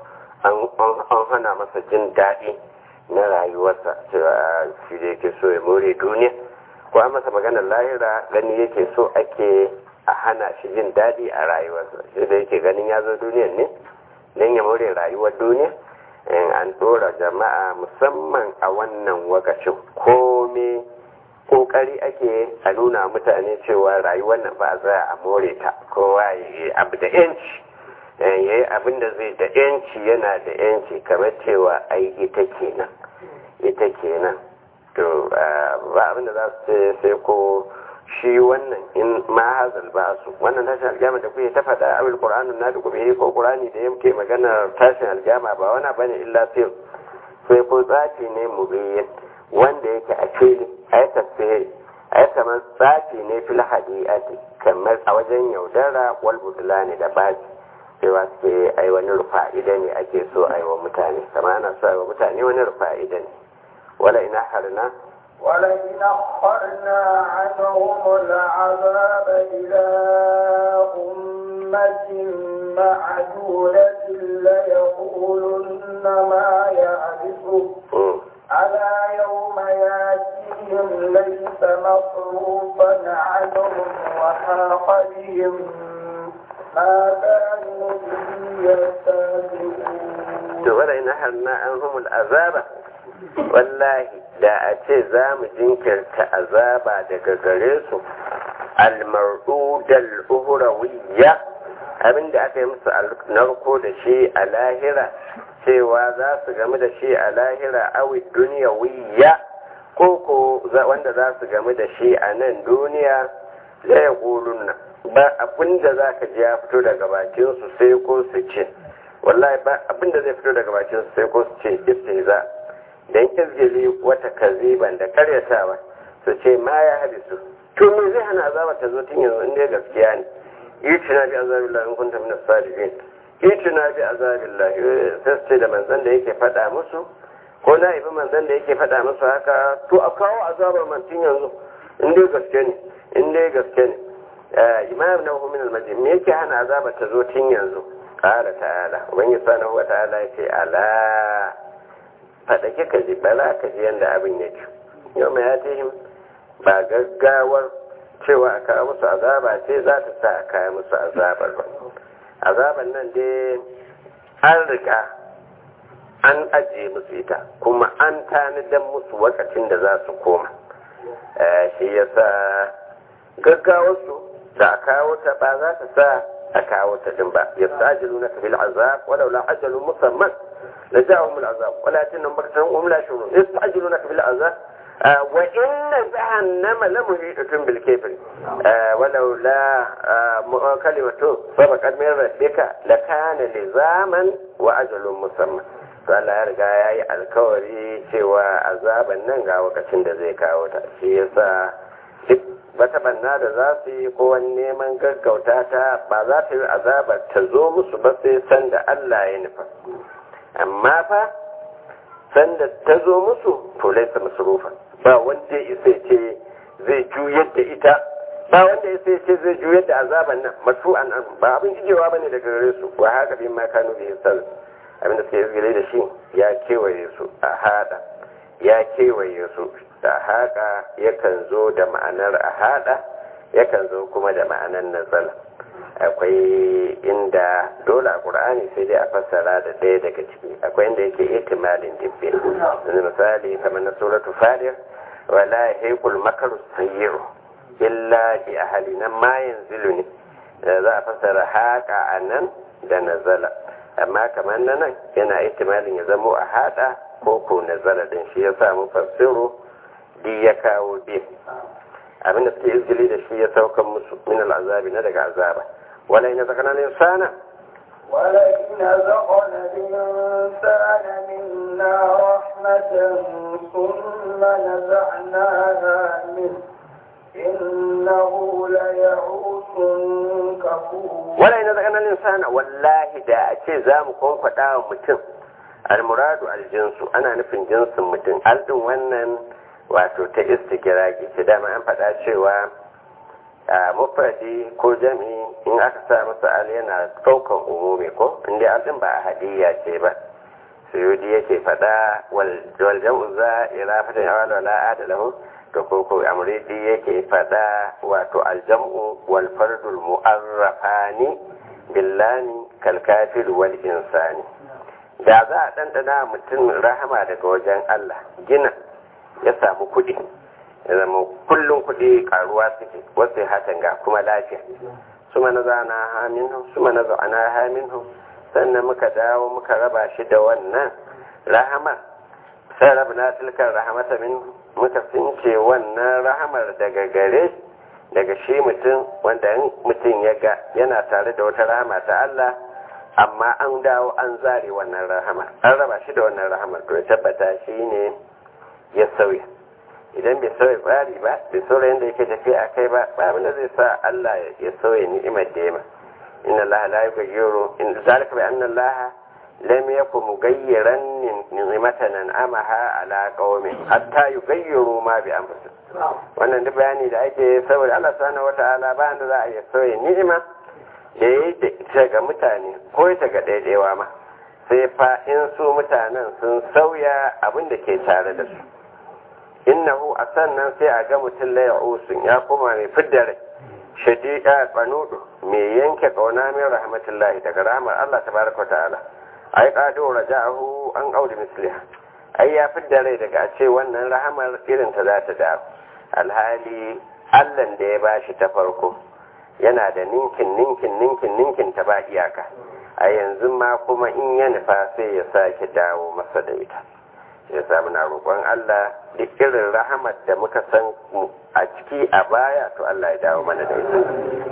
an hana masa jin daɗi na rayuwarsa cewa shi da yake so ya more duniya ko an masa magana lahira gani yake so ake a hana shi jin daɗi a rayuwarsa shi da yake ganin ya zo duniyan ne don ya more rayuwar duniya in an ɗora jama'a musamman a wannan wakacin komai kokari ake a nuna mutane cewa rayuwar nan ba za a more ta kowa ya yi abu da yanci ya yi abin da zai da yanci yana da yanci kamar cewa ai ita kenan ita kenan to ba abin da za su ce sai ko shi wannan in ma hazal ba su wannan tashin aljama da kuke ta faɗa abin qur'anun na da kuma ko qur'ani da yake magana tashin aljama ba wani bane illa sai sai ko tsafi ne mubayyin wanda yake a fili a yi tafsiri a yi kamar tsafi ne fil hadiyati kamar a wajen yaudara wal budulani da baji cewa suke ai wani rufa'ida ne ake so a yi wa mutane kama ana so a yi wa mutane wani rufa'ida ne wala ina harna ولئن أخرنا عنهم العذاب إلى أمة معدودة ليقولن ما يعرفه ألا يوم ياتيهم ليس مصروفا عنهم وحاق بهم ما كانوا به يستهزئون. ولئن أهلنا عنهم العذاب wallahi da a ce za mu jinkirta azaba daga gare su almar'udal uhrawiyya abinda aka yi musu narko da shi a lahira cewa za su gamu da shi a lahira awi duniyawiyya ko ko wanda za su gamu da shi a nan duniya da ya nan ba abinda za ka ji ya fito daga bakinsu sai ko su ce wallahi ba abinda zai fito daga bakinsu sai ko su ce istihza dan izgili wata kaziban da karyatawa su ce ma ya hadisu to me zai hana azaba ta zo tun yanzu inda gaskiya ne itina bi azabillahi in kunta min as-sadiqin itina bi azabillahi sai su ce da manzon da yake faɗa musu ko na ibi manzon da yake faɗa musu haka to a kawo azabar man tun yanzu in dai gaske ne in dai gaske ne imam na min al-majid me yake hana azaba ta zo tun yanzu qala ta'ala ubangiji subhanahu wa ta'ala yace ala faɗake ka ji bala ka ji yadda abin ya ci yau mai yatihim ba gaggawar cewa a kawo musu azaba ce za ta sa a kawo musu azabar ba azabar nan dai an riga an ajiye musu ita kuma an tanidan musu wakacin da za su koma shi ya sa gaggawarsu da a kawo ta ba za ta sa a kawo ta din ba ya sa ajilu na kafil azab wadda la ajalun musamman لجاءهم العذاب ولكنهم بغتهم وهم لا يشعرون يستعجلونك بالعذاب آه وإن جهنم لمحيطة بالكفر آه ولولا آه كلمة سبقت من ربك لكان لزاما وأجل مسمى Allah ya riga ya yi alkawari cewa azaban nan ga wakacin da zai kawo ta shi yasa duk wata banna da za su yi ko wani neman gaggauta ta ba za ta yi azabar ta zo musu ba sai sanda Allah ya nufa amma fa sanda ta zo musu to laisa masrufa ba wanda isa ce zai juyar da ita ba wanda isa ce zai juyar da azaban nan masru'an an ba abin ijewa bane daga gare su wa haka bin ma kanu bi sal abin da suke izgile da shi ya kewaye su a hada ya kewaye su da haka yakan zo da ma'anar a hada yakan zo kuma da ma'anar nazala akwai inda dole a ƙur'ani sai dai a fassara da ɗaya daga ciki akwai inda yake ihtimalin dibbe misali kamar na suratu fadir wala yahiqul makaru sayyi'u illa bi ahli nan ma yanzilu ne da za a fassara haƙa a nan da nazala amma kamar na nan yana ihtimalin ya zamo a haɗa ko ko nazala din shi ya samu fassiro di ya kawo bi abinda suke izgili da shi ya saukan musu min al'azabi na daga azaba wala ina zakana insana ولئن ذقنا الإنسان منا رحمة ثم نزعناها منه إنه ليعوس كفور wala ina zakana insana wallahi da a ce za mu kwankwada wa mutum almuradu aljinsu ana nufin jinsin mutum aldin wannan wato ta istikiraki ce dama an faɗa cewa a mufradi ko jami in aka sa masa al yana ɗaukan umumi ko inda aldin ba a hadiyya ce ba suyudi yake faɗa wal jam'u za ila fatan awal wala adalahu to ko ko amridi yake faɗa wato aljam'u wal fardul mu'arrafani billani kal kafir wal insani da za a ɗanɗana mutum rahama daga wajen Allah gina ya samu kuɗi ya zama kullum kuɗi karuwa suke wasu hatan ga kuma lafiya su mana zana hamin su mana zana hamin sannan muka dawo muka raba shi da wannan rahama sai rabu na tilkar rahamata min muka fince wannan rahamar daga gare daga shi mutum wanda mutum ya ga yana tare da wata rahama ta Allah amma an dawo an zare wannan rahama an raba shi da wannan rahamar to ya tabbata shi ne ya sauya idan bai sauya tsari ba bai sauya yadda yake tafiya a kai ba ba abinda zai sa Allah ya sauya ni'imar da yama inna Allah la yughayyiru in zalika bi anna Allah lam yakun mughayyiran ni'matan an'amaha ala qaumin hatta yughayyiru ma bi anfusihim wannan duk bayani da ake saboda Allah subhanahu wata'ala ba da za a yi sauya ni'ima da yayi da ita ga mutane ko ita ga daidaiwa ma sai fa in su mutanen sun sauya abin da ke tare da su innahu a sannan sai a ga mutum la ya'usun ya koma mai fidda rai shadi'a qanudu mai yanke kauna min rahmatullahi daga rahmar Allah tabaraka wa ta'ala ai qadu raja'ahu an audi misliha ai ya fidda rai daga a ce wannan rahamar irin ta za ta dawo alhali Allah da ya bashi ta farko yana da ninkin ninkin ninkin ninkin ta ba iyaka a yanzu ma kuma in ya nufa sai ya sake dawo masa da ita ya samu na roƙon Allah duk irin rahamar da muka san a ciki a baya to Allah ya dawo mana da ita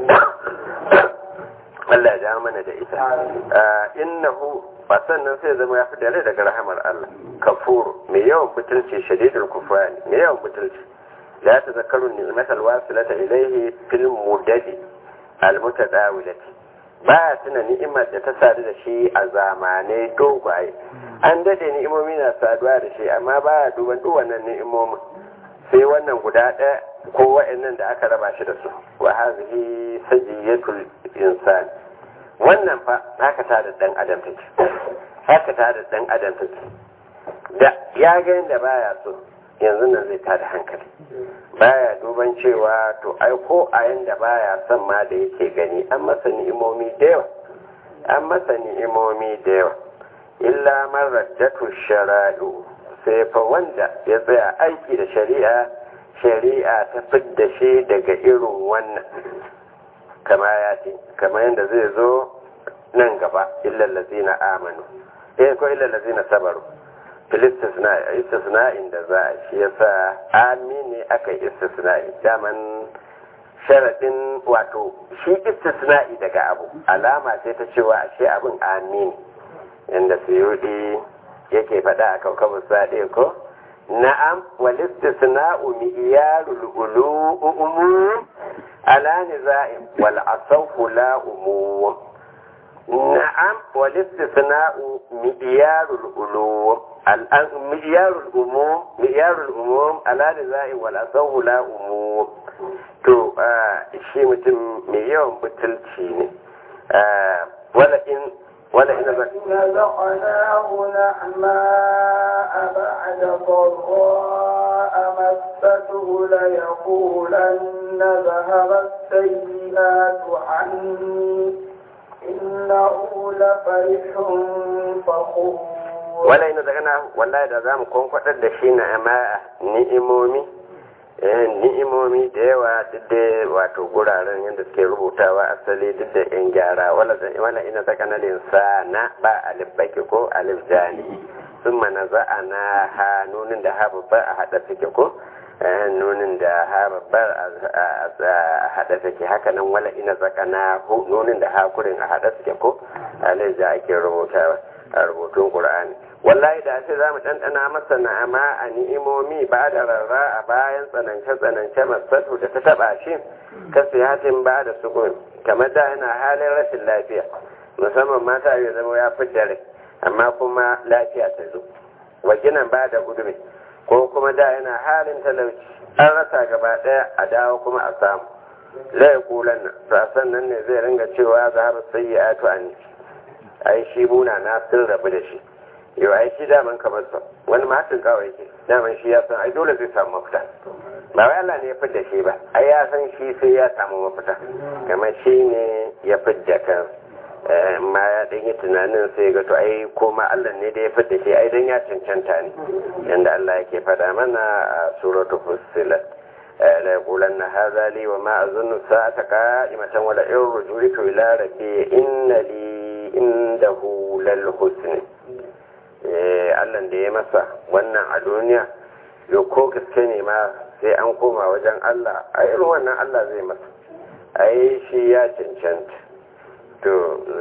Allah ya dawo mana da ita innahu ba sannan sai zama ya fi dare daga rahamar Allah kafur mai yawan butulci shadidul kufrani mai yawan butulci la tazakkaru ni'matal wasilata ilayhi fil mudadi al mutadawilati ba tuna ni'imar da ta sadu da shi a zamanai dogaye an dade ni'imomi na saduwa da shi amma ba ya duban duk wannan ni'imomin sai wannan guda ɗaya ko wa'annan da aka raba shi da su wa hazihi sajiyatul insan wannan fa haka ta da dan adam take haka ta da dan adam take da ya ga yadda baya so yanzu nan zai tada hankali baya duban cewa to ai ko a yanda baya son ma da yake gani an masa ni'imomi da yawa an masa ni'imomi da yawa illa man raddatu shara'u sai fa wanda ya tsaya aiki da shari'a shari'a ta fidda shi daga irin wannan kama ya ce kama yadda zai zo nan gaba illa lazina amanu eh ko illa lazina sabaru fil istisna'in da za a shi yasa amini aka istisna'i daman sharadin wato shi istisna'i daga abu alama ce ta cewa ashe abin amini inda suyudi yake faɗa a kaukabin saɗe ko na'am wal istisna'u mi'yarul umum ala niza'in wal asafu la umum na'am wal istisna'u mi'yarul ulum mi'yarul umum mi'yarul umum ala niza'in wal asafu la umum to shi mutum mai yawan butulci ne wala in wala ina zaka نزقناه نعماء بعد ضراء مسته ليقولن ذهب السيئات عني إنه لفرح فخور wala ina zaka na wallahi da zamu kwankwadar da shi na amma ni'imomi eh ni'imomi da yawa duk da wato guraren yadda suke rubutawa asali duk da yan gyara wala wala ina zaka na linsana ba alif baki ko alif jani sun mana za'ana ha nunin da ha babba a hada suke ko eh, nunin da ha babbar a hada suke haka nan wala ina zaka na hu nunin da ha kurin a hada suke ko alif da ake rubutawa a rubutun qur'ani wallahi da ce za mu ɗanɗana masa na'ama a ni'imomi ba da rarra a bayan tsanance-tsanance masatu da ta taɓa shi ka siyatin ba da sukun kamar da yana halin rashin lafiya musamman mata ya zama ya fi dare amma kuma lafiya ta zo wakinan ba da gudumi ko kuma da yana halin talauci an rasa gaba ɗaya a dawo kuma a samu lai kulan nan sasan nan ne zai ringa cewa zahabu sayyi'atu anni ai shi muna na sun rabu da shi yau ai shi daman kamar sa wani matin kawai yake daman shi ya san ai dole zai samu mafita ba wai Allah ne ya fidda shi ba ai ya san shi sai ya samu mafita kamar shi ne ya fidda kan ma ya dan yi tunanin sai ga to ai ko ma Allah ne da ya fidda shi ai dan ya cancanta ne yanda Allah yake faɗa mana a suratul fussilat لا يقولن هذا لي وما أظن الساعة قائمة ولئن رجعت إلى ربي إن لي عنده للحسن Allah da ya masa wannan a duniya yau ko gaske ne ma sai an koma wajen Allah a irin wannan Allah zai masa a yi shi ya cancanta to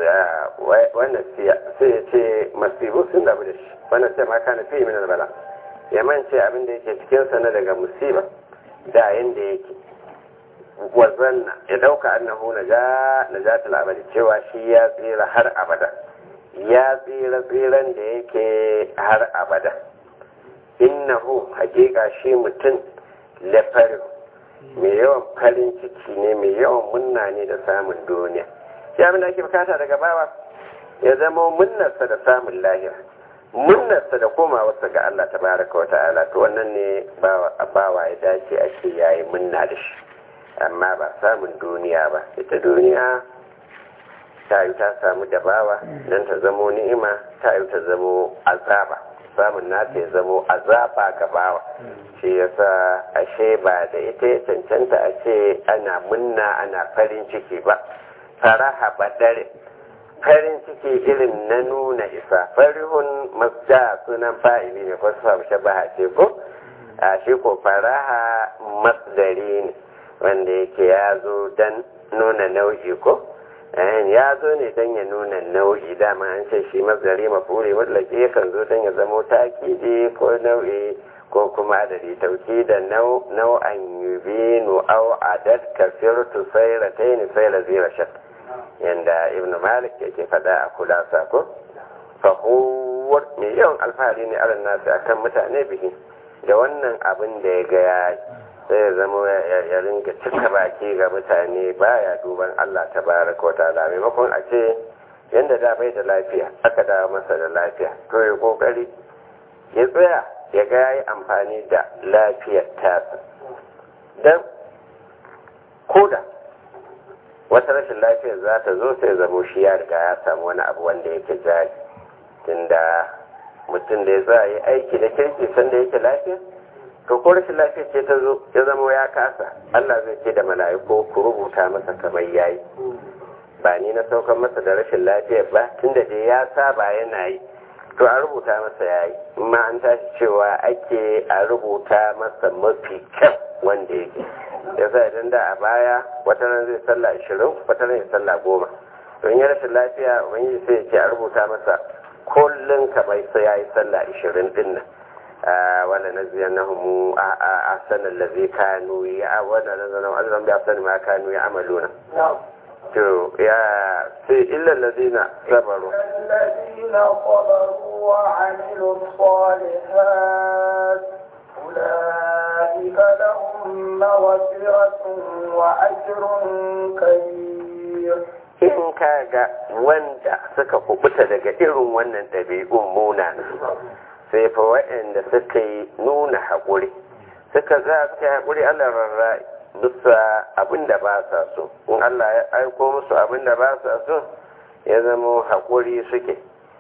wannan sai ya ce masibu sun dabu da shi wannan sai ma kana fi min bala ya mance abin da yake cikin sa na daga musiba da yanda yake wazanna ya dauka annahu naja najatul abadi cewa shi ya tsira har abada ya tsira tsiran da yake har abada innahu hakika shi mutum lafarin mai yawan farin ciki ne mai yawan munna ne da samun duniya shi abin da ake bukata daga bawa ya zama munnarsa da samun lahira munnarsa da komawarsa ga Allah tabaraka wa ta'ala to wannan ne bawa ya dace a ce yayi munna da shi amma ba samun duniya ba ita duniya ta yi ta samu dabawa don ta zamo ni'ima ta yi ta zamo azaba samun nata ya zamo azaba ga bawa shi yasa ashe ba da ita ya cancanta a ce ana munna ana farin ciki ba faraha badare farin ciki irin na nuna isa farihun masda sunan fa'ili ne ko su samu shabaha ce ko a shi ko faraha masdari ne wanda yake ya zo don nuna nau'i ko ya zo ne don ya nuna nau'i dama an ce shi mazari mafuri mutlaki yakan zo don ya zamo takidi ko nau'i ko kuma adadi tauki da nau'an yubinu au adad kafirtu sayra taini sayra zira shat yanda ibnu malik yake faɗa a kulasa ko fahuwar mai yawan alfahari ne alal nasu akan mutane bihi da wannan abin da ya ga ya sai zama ya ringa cika baki ga mutane baya duban Allah ta baraka wa ta'ala maimakon a ce yadda da bai da lafiya aka dawo masa da lafiya to ya kokari ya tsaya ya ga yayi amfani da lafiyar tasa dan koda wata rashin lafiyar za ta zo sai zamo shi ya riga ya samu wani abu wanda yake jari tunda mutum da ya za yi aiki da kirki sanda yake lafiya to ko rashin lafiya ce ta zo ya zama ya kasa Allah zai ce da mala'iku ku rubuta masa kamar yayi ba ni na saukar masa da rashin lafiya ba tunda dai ya saba yana yi to a rubuta masa yayi amma an tashi cewa ake a rubuta masa mafi kyau wanda yake ya sa idan da a baya wata ran zai sallah ashirin wata ran ya sallah goma to in ya rashin lafiya wani sai ya ce a rubuta masa kullum kamar sai ya yi sallah ashirin din nan ولنزينهم أحسن الذي كانوا ولنزينهم أجرهم بأحسن ما كانوا يعملون to ya sai illa ladina sabaru الذين صبروا وعملوا الصالحات أولئك لهم مغفرة وأجر كبير in ka ga wanda suka kubuta daga irin wannan ɗabi'un munana sai fa waɗanda suka yi nuna haƙuri suka za suka yi haƙuri Allah rarra bisa abin da ba sa so in Allah ya aiko musu abin da ba sa so ya zama haƙuri suke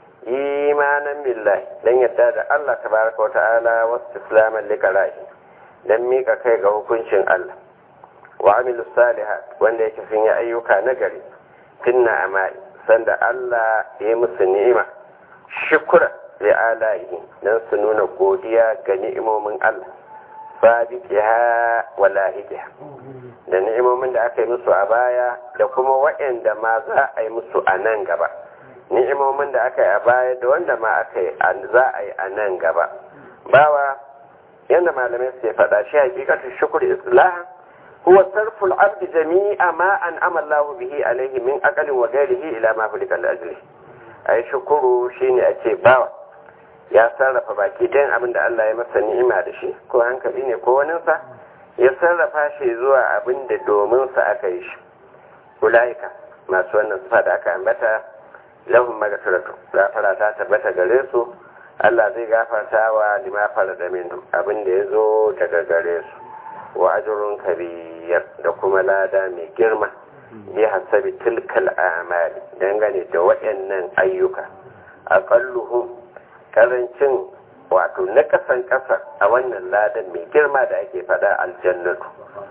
imanan billahi dan yadda da Allah tabaraka wa ta'ala wasu islaman liqara'i dan mika kai ga hukuncin Allah wa amilu salihat wanda yake sun yi ayyuka na gari finna amai sanda Allah ya yi musu ni'ima shukura li alaihi dan su nuna godiya ga ni'imomin Allah sabiqiha wa lahiqiha da ni'imomin da aka yi musu a baya da kuma waɗanda ma za a yi musu a nan gaba ni'imomin da aka yi a baya da wanda ma aka yi za a yi a nan gaba bawa yadda malamai su faɗa shi hakikatu shukur islah huwa sarful abdi jami'a ma an amallahu bihi alaihi min aqalin wa ghairihi ila ma fulika al-ajli ai shukuru shine ake bawa ya sarrafa baki ɗayan abin da Allah ya masa ni'ima da shi ko hankali ne ko waninsa ya sarrafa shi zuwa abin da domin sa aka yi shi ulaika masu wannan sifa da aka ambata lahum maghfiratu gafara ta tabbata gare su Allah zai gafarta wa lima da minhum abin da ya zo daga gare su wa ajrun kabir da kuma lada mai girma bi hasabi tilkal a'mali dangane da waɗannan ayyuka aqalluhum karancin wato na kasan kasa a wannan ladan mai girma da ake fada aljannatu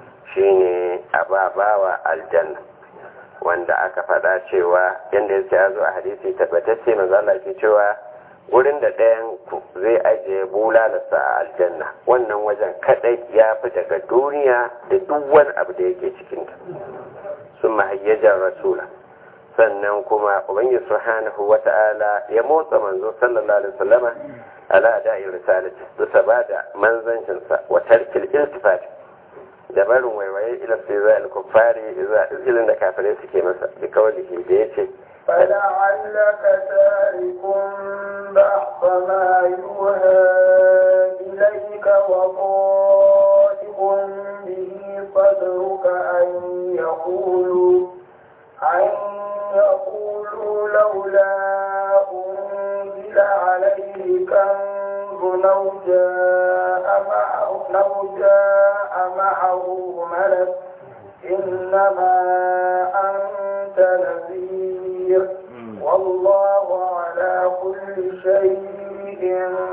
shine ababawa aljanna wanda aka fada cewa yadda yake ya zo a hadisi tabbatacce manzo Allah ke cewa wurin da ɗayan ku zai ajiye bulalarsa a aljanna wannan wajen kadai ya fi daga duniya da duk wani abu da yake cikinta sun mahayyajar rasula sannan kuma ubangiji subhanahu wata'ala ya motsa manzo sallallahu alaihi wasallama ala da'i risalati bisa ba da manzancinsa wa tarkil iltifat da barin waiwaye ila sai al-kuffari zuwa izilin da kafirai suke masa bi kawalihi da yace فلعلك تارك بعض ما يوحى إليك وضائق به صدرك أن يقولوا أن يقولوا لولا أنزل عليه كنز لو جاء معه لو جاء معه ملك إنما أنت نذير والله على كل شيء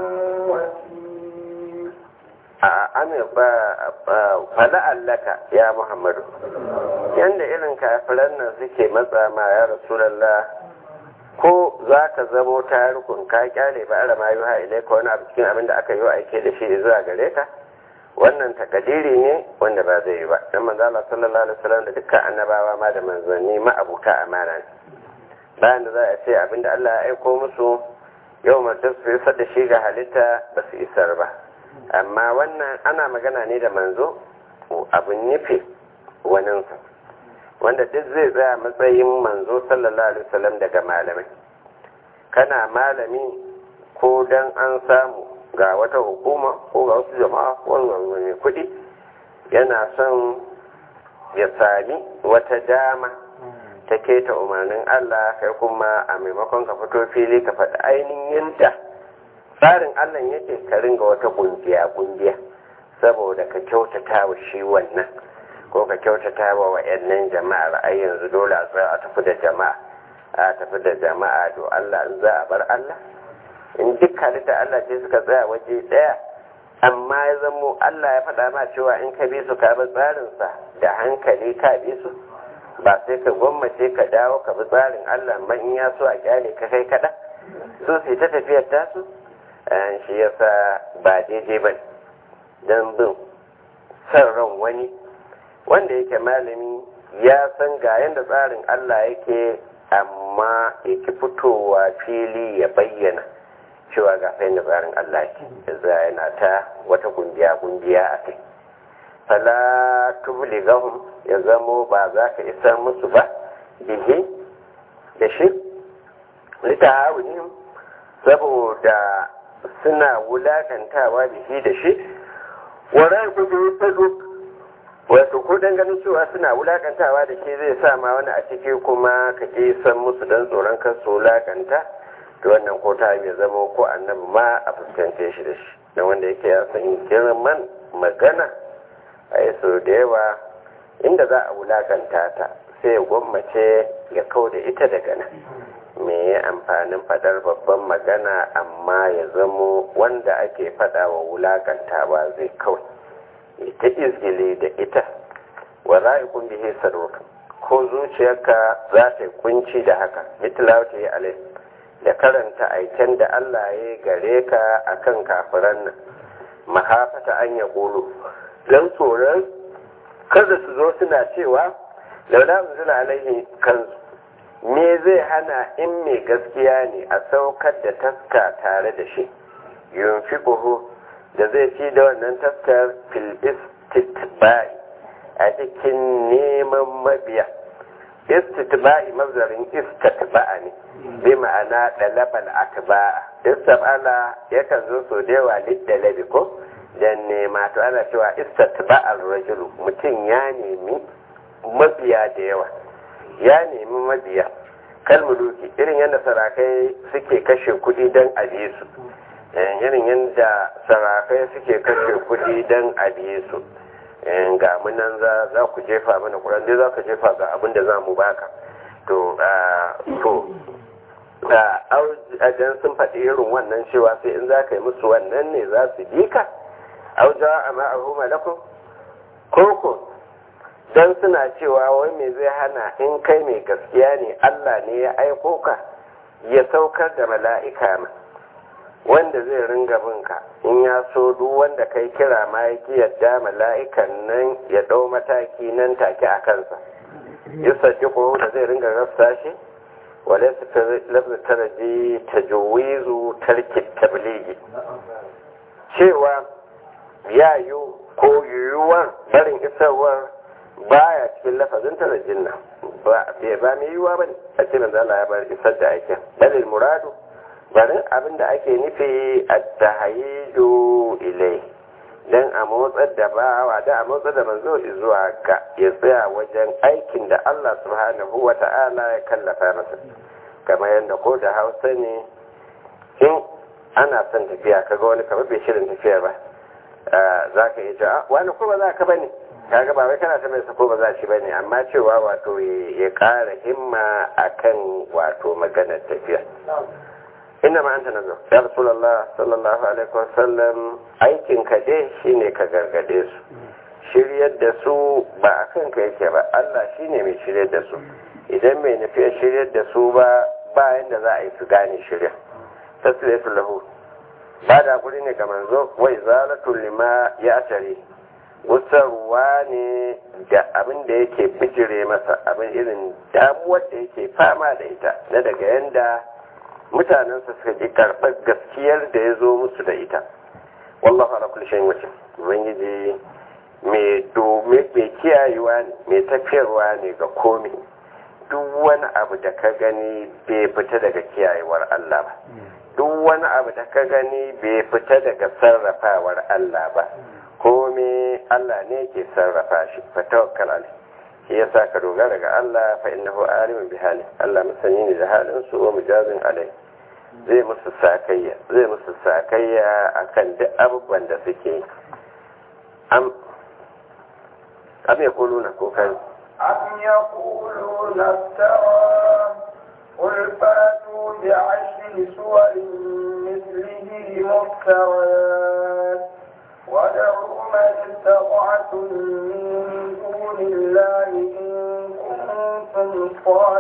وكيل Amir ba fala'allaka ya Muhammadu yanda irin kafiran nan suke matsa ma ya Rasulallah ko za ka zamo tarikun ka kyale ba ara ma yuha ilai ka wani abu cikin abin da aka yi aike da shi zuwa gare ka wannan takadiri ne wanda ba zai yi ba dan manzo Allah sallallahu alaihi wasallam da dukkan annabawa ma da manzanni ma abuta amana ne bayan da za a ce abin da Allah ya aiko musu yau mutum su isar da shi ga halitta ba su isar ba amma wannan ana magana ne da manzo abin nufi waninsa wanda duk zai tsaya matsayin manzo sallallahu alaihi wasallam daga malamai kana malami ko dan an samu ga wata hukuma ko ga wasu jama'a ko wani kuɗi yana son ya sami wata dama ta keta umarnin Allah kai kuma a maimakon ka fito fili ka faɗi ainihin yadda tsarin Allah yake ka ringa wata kungiya kungiya saboda ka kyautata wa shi wannan ko ka kyautata wa wa'annan jama'ar ai yanzu dole a tsaya a tafi da jama'a a tafi da jama'a to Allah in za a bar Allah in duk halitta Allah ce suka tsaya waje ɗaya amma ya zamo Allah ya faɗa ma cewa in ka bi su ka bi tsarinsa da hankali ka bi su ba sai ka gwammace ka dawo ka bi tsarin Allah man in ya so a kyale ka kai kaɗa su sai ta tafiyar tasu shi yasa ba daidai ba don bin son ran wani wanda yake malami ya san ga yadda tsarin Allah yake amma yake fitowa fili ya bayyana cewa ga sai da tsarin Allah yake za yana ta wata kungiya kungiya a kai fala tubligahum ya zamo ba za ka isa musu ba bihi da shi litahawunihim saboda suna wulakantawa bihi da shi wara ku bi fadu wato ko dan ganin cewa suna wulakantawa da ke zai sa ma wani a ciki kuma ka ke san musu dan tsoron kan su wulakanta to wannan ko ta mai zama ko annabi ma a fuskance shi da shi dan wanda yake ya san girman magana a yi sau da yawa inda za a wulakanta ta sai ya gwammace ya kau da ita daga nan me ya amfanin fadar babban magana amma ya zamo wanda ake fada wa wulakantawa zai kawai ita izgili da ita wa ra'ikun bihi sadruka ko zuciyarka za ta yi kunci da haka mitlawta yi alai da karanta aiken da Allah ya gare ka akan kafiran nan mahafata an ya ƙulu don tsoron kada su zo suna cewa laula unzila alaihi kanzu me zai hana in mai gaskiya ne a saukar da taska tare da shi yunfiquhu da zai ci da wannan taskar fil istitba'i a cikin neman mabiya istitba'i mazarin istatba'a ne bi ma'ana dalabal atba'a istabala yakan zo so da yawa liddalabi ko dan nema to ana cewa istatba'ar rajulu mutum ya nemi mabiya da yawa ya nemi mabiya kalmuluki irin yadda sarakai suke kashe kuɗi don abiye su irin yadda sarakai suke kashe kuɗi don abiye su ga munan za za ku jefa mana kuran dai za ka jefa ga abin da za mu baka to to a jan sun faɗi irin wannan cewa sai in za ka yi musu wannan ne za su bi ka auja a ma'ahu malakun koko don suna cewa wai me zai hana in kai mai gaskiya ne Allah ne ya aiko ka ya saukar da mala'ika ma wanda zai ringa binka in ya so duk wanda kai kira ma ya ki yadda mala'ikan nan ya ɗau mataki nan take a kansa ya ko da zai ringa rafsa shi wale su lafza taraji ta juwizu tarki tabligi cewa ya yi ko yiwuwar barin isarwar baya cikin lafazin tarajin nan ba ba mai yiwuwa ba ne a ce manzo Allah ya bar isar da aikin dalil muradu barin abin da ake nufi a tahayyiju ilai dan a motsar da bawa da a motsar da manzo zuwa ga ya tsaya wajen aikin da Allah subhanahu wa ta'ala ya kallafa masa kamar yadda ko da hausa ne in ana son tafiya kaga wani kamar bai shirin tafiya ba za ka iya cewa wani ko ba za ka bane kaga ba wai kana ta mai sako ba za shi bane amma cewa wato ya ƙara himma akan wato maganar tafiya inna ma anta nazo ya rasulullah sallallahu alaihi wasallam aikin ka dai shine ka gargade su shiryar da su ba akan ka yake ba Allah shine mai shiryar da su idan mai nufi shiryar da su ba ba yanda za a yi su gane shirya tasiratu lahu ba da guri ne ga manzo wai zalatu lima ya tare wutarwa ne da abin da yake bijire masa abin irin damuwar da yake fama da ita na daga yanda mutanensa suka ji karɓar gaskiyar da ya zo musu da ita wallahu ala kulli shay'in wakil ubangiji mai domin mai kiyayewa ne mai tafiyarwa ne ga komai duk wani abu da ka gani bai fita daga kiyayewar Allah ba duk wani abu da ka gani bai fita daga sarrafawar Allah ba komai Allah ne ke sarrafa shi fa tawakkal alai shi yasa ka dogara ga Allah fa innahu alimun bi hali Allah masani ne da halin su wa mujazin alai zai musu sakayya zai musu sakayya akan duk abubuwan da suke am am ya kuluna ko kai أم يقولون افترى قل فاتوا بعشر سور مثله مفتريات ودعوا من استطعتم من دون الله إن كنتم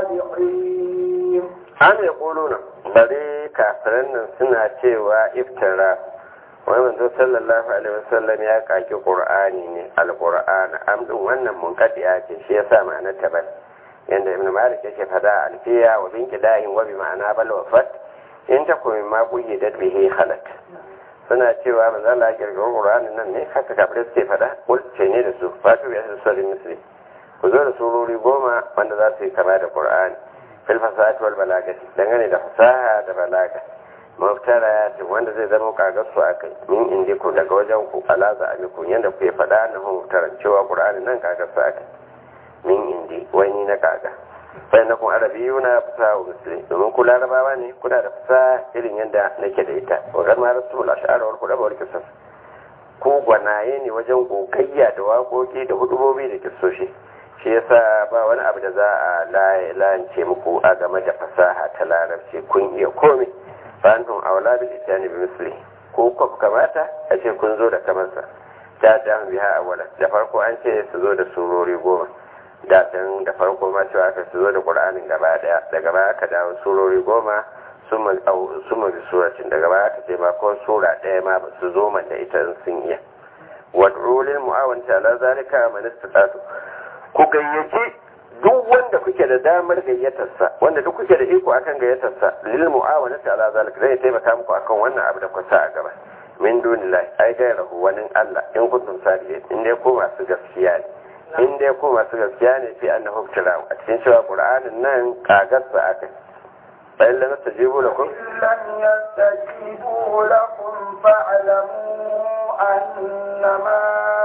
صادقين am ya kuluna bari kafiran nan suna cewa iftara wai manzo sallallahu alaihi wasallam ya kaki qur'ani ne alqur'an am din wannan munqadiya ce shi yasa ma'anar ta bal yanda ibnu malik yake fada alfiya wa bin kidahin wa bi ma'ana bal wafat in ta kuma ma da bihi khalat suna cewa manzo Allah ya kirkiro qur'anin nan ne haka kafirai suke fada kul ce ne da su fatu ya su sallin muslim ku zo da surori goma wanda za su yi kama da qur'ani fil fasahati wal balagati dangane da fasaha da balaga maftara ya ce wanda zai zama kagar su akai min indi ku daga wajen ku alaza amiku yanda ku faɗa na maftaran cewa qur'ani nan kagar su akai min indi wani na kaga sai na kun arabiyu na fasa wa musulmi domin ku larabawa ne kuna da fasa irin yadda nake da ita wa garma rasul ash'ar wal qur'an wal qisas ku gwanaye ne wajen gogayya da waƙoƙi da hudubobi da kissoshi shi yasa ba wani abu da za a lance muku a game da fasaha ta larabci kun iya komai fahimtun aula bil isyani bi misli ko ku kamata a ce kun zo da kamarsa ta ta biha awala da farko an ce su zo da surori goma da can da farko ma cewa aka su zo da qur'anin gaba daya daga baya aka dawo surori goma suma bi suratin daga baya aka ce ma ko sura daya ma ba su zo man da ita in sun iya wad'u lil mu'awanati ala zalika man istata'tu ku gayyaci duk wanda kuke da damar gayyatarsa wanda duk kuke da iko akan gayyatarsa lil mu'awanati ala zalika zai taimaka muku akan wannan abu da kusa a gaba min dunillahi ai gairahu wani Allah in kuntum sadiqin in dai ko masu gaskiya ne in dai ko masu gaskiya ne fi annahu tirahu a cikin cewa qur'anin nan kagarsa akai fa illa nastajibu lakum لم يستجيبوا لكم فاعلموا أنما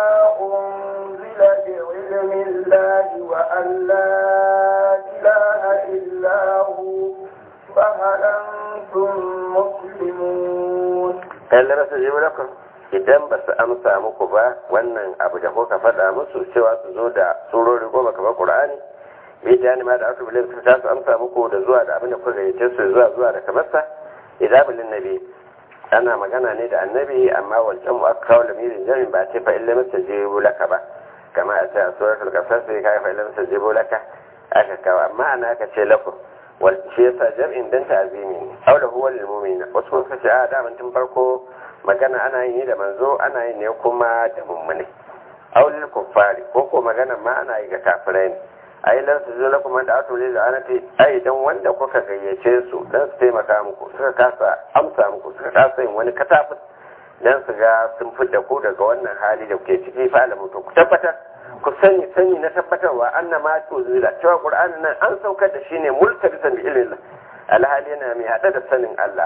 أنزل بعلم الله وأن لا إله إلا هو فهل أنتم مسلمون fa illa nastajibu lakum idan ba su amsa muku ba wannan abu da kuka faɗa musu cewa su zo da surori goma kamar qur'ani bai jani ma da aka bilin su ta su amsa muku da zuwa da abin da kuka gayyace su zuwa zuwa da kamarsa idan bilin nabi ana magana ne da annabi amma wancan mu aka kawo lamirin jami'in ba ce fa illa mastajibu laka ba kama a ce a suratul qasas sai kai fa illa mastajibu laka aka kawo amma ana aka ce lakum wal shi yasa jam'in dan ta'zimi ne aw da huwa lil mu'minin wasu kuma suka ce a da tun farko magana ana yin ne da manzo ana yin ne kuma da mummune aw lil kuffari ko ko magana ma ana yi ga kafirai ne ai lan su zo lakum da atu lil anati ai dan wanda kuka gayyace su dan su taimaka muku suka kasa amsa muku suka kasa yin wani katafin dan su ga sun fidda ku daga wannan hali da kuke ciki fa alamu to ku tabbatar ku sani sani na tabbatarwa anna ma to zila cewa qur'anin nan an saukar da shi ne multabisan bi ilmin alhali yana mai hada da sanin Allah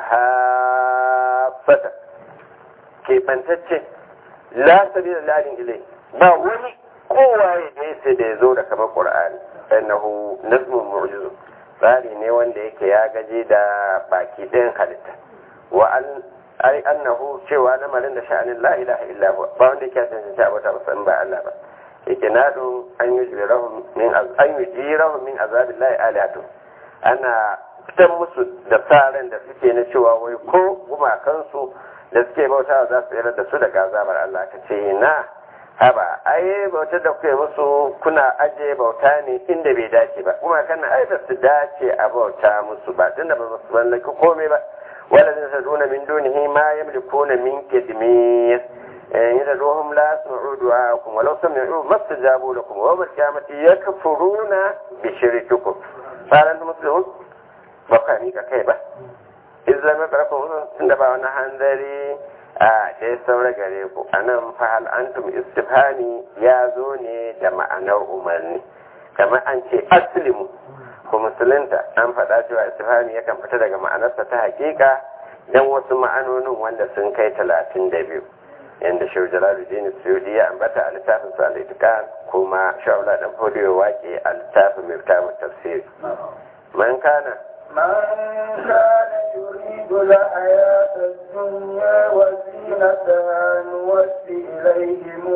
hafata ke bantacce la sabila lalin ilai ba wani kowaye da yake da ya zo da kamar qur'ani annahu nazmun mu'jizu tsari ne wanda yake ya gaje da baki ɗayan halitta wa an ai annahu cewa lamarin da sha'anin la ilaha illa huwa ba wanda yake tantance abota ba san ba Allah ba ikinadu an yujirahum min an yujirahum min azabillahi alihatu ana fitan musu da tsarin da suke na cewa wai ko gumakansu da suke bautawa za su tsere da su daga azabar Allah ka ce na haba ai bautar da kuke musu kuna aje bauta ne inda bai dace ba kuma kana ai ba su dace a bauta musu ba tunda ba su mallaki komai ba wala zai saduna min dunihi ma yamlikuna min kidmiyah يدعوهم لا يسمعوا دعاءكم ولو سمعوا ما استجابوا لكم ويوم القيامة يكفرون بشرككم فهل أنتم مسلمون بقى ميكا كيبا إذا لم يقرأكم عندما وانا هنذري a da ya saura gare ku a nan fahal antum istifhami ya zo ne da ma'anar umarni kamar an ce aslimu ku musulunta an faɗa cewa istifhami yakan fita daga ma'anarsa ta hakika don wasu ma'anonin wanda sun kai talatin da biyu yadda shehu jalaluddin suyudi ya ambata a littafin sa al kuma shawla dan fodiyo wake a littafin miftahu tafsir man kana من كان يريد الحياة الدنيا وزينتها نوفي إليهم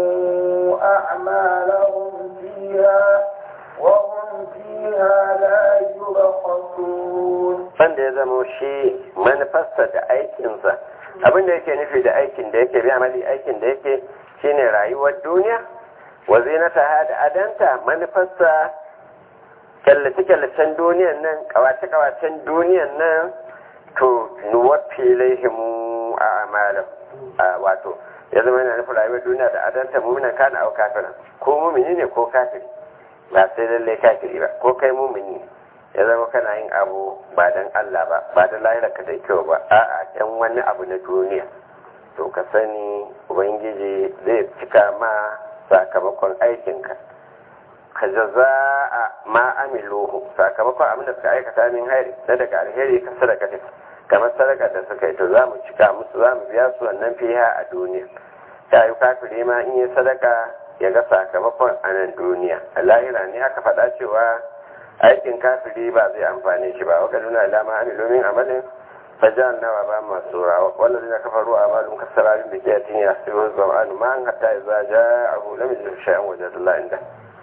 أعمالهم فيها وهم فيها لا يبخسون wanda ya zama shi manufarsa da aikinsa abin da yake nufi da aikin da yake biya mali aikin da yake shine rayuwar duniya wa zinata da adanta manufarsa kyallace-kyallacen duniyan nan kawace-kawacen duniyan nan to nuwafi laihimu a amalan wato ya zama yana nufin rayuwar duniya da adanta muminan kana au kafiran ko mumini ne ko kafiri ba sai lallai kafiri ba ko kai mumini ne ya zama kana yin abu ba don Allah ba ba da lahirarka da kyau ba a'a dan wani abu na duniya to ka sani ubangiji zai cika ma sakamakon aikinka ka jaza a ma amiluhu sakamakon abin da suka aikata min hairi na daga alheri ka sadaka kamar sadaka da suka yi to za mu cika musu za mu biya su wannan fiha a duniya ta yi kafiri ma in yi sadaka ya ga sakamakon a nan duniya a lahira ne aka faɗa cewa aikin kafiri ba zai amfane shi ba waka nuna alama amilu min amalin fajan nawa ba masu rawa wannan zai kafa ruwa amalin kasararin da ke tini a sirrin zama'anu ma an hatta ya zaja a hula mai jirgin sha'an wajen Allah inda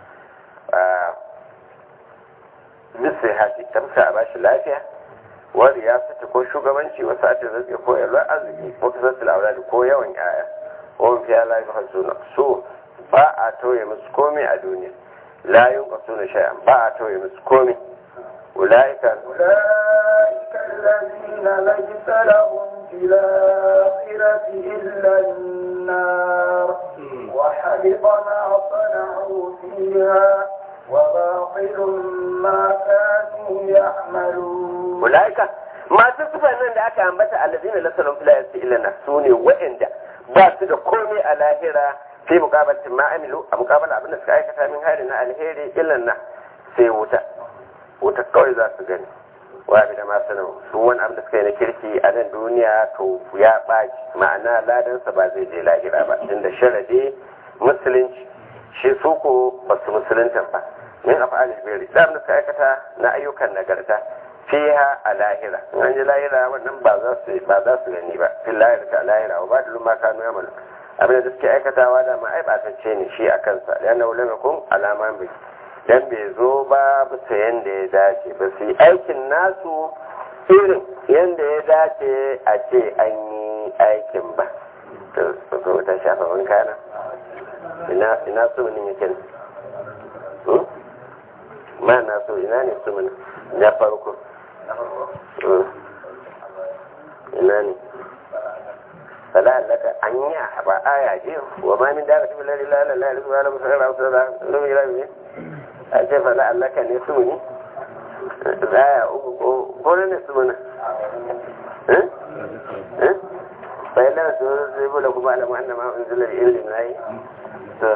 misai haji tamsa a bashi lafiya wani ya fita ko shugabanci wasu a ce zai ko yalwar arziki ko kasar tilaurari ko yawan yaya wani fiya lafiya suna so ba a tauye musu komai a duniya la yunqasuna shay'an ba a tauye musu komai ulaika أولئك الذين ليس لهم في الآخرة إلا النار وحبط ما صنعوا فيها وباطل ما كانوا يعملون ulaika masu sufan nan da aka ambata allazina lasalun fil ayati illa su ne waɗanda ba su da komai a lahira fi muqabalatin ma amilu a muqabala abin da suka aikata min hali na alheri illa na sai wuta wuta kawai za su gani wa bi da ma sanar su wani abin da suka yi na kirki a nan duniya to ya ɓaci ma'ana ladansa ba zai je lahira ba inda sharadi musulunci shi su ko ba su musulunta ba min af'al alheri da abin da suka aikata na ayyukan nagarta fiha a lahira in an ji lahira wannan ba za su ba za su gani ba fil lahira ta lahira wa ba da ma kanu yamalu abin da suke aikatawa da ma ai batacce ne shi a kansa yana ulama kun alama bai dan bai zo ba bisa yanda ya dace ba su yi aikin nasu irin yanda ya dace a ce an yi aikin ba to so ta shafa wanka na ina ina so ne yake ne ma na so ina ne su mun na farko ina ne fala laka anya ba aya ce wa ma min daga tibi lalli la la la la la musara wa sara lu mi rabi a ce fala laka ne su ne aya uku ko ko ne su ne eh eh fa illa su zai bula kuma alamu annama unzila ilmi nayi to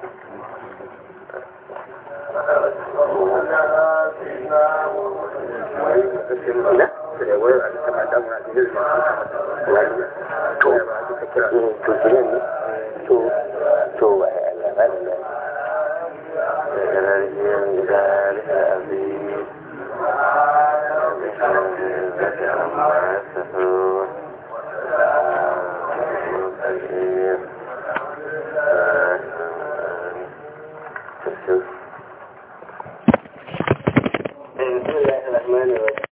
لا بسم الله الرحمن الرحيم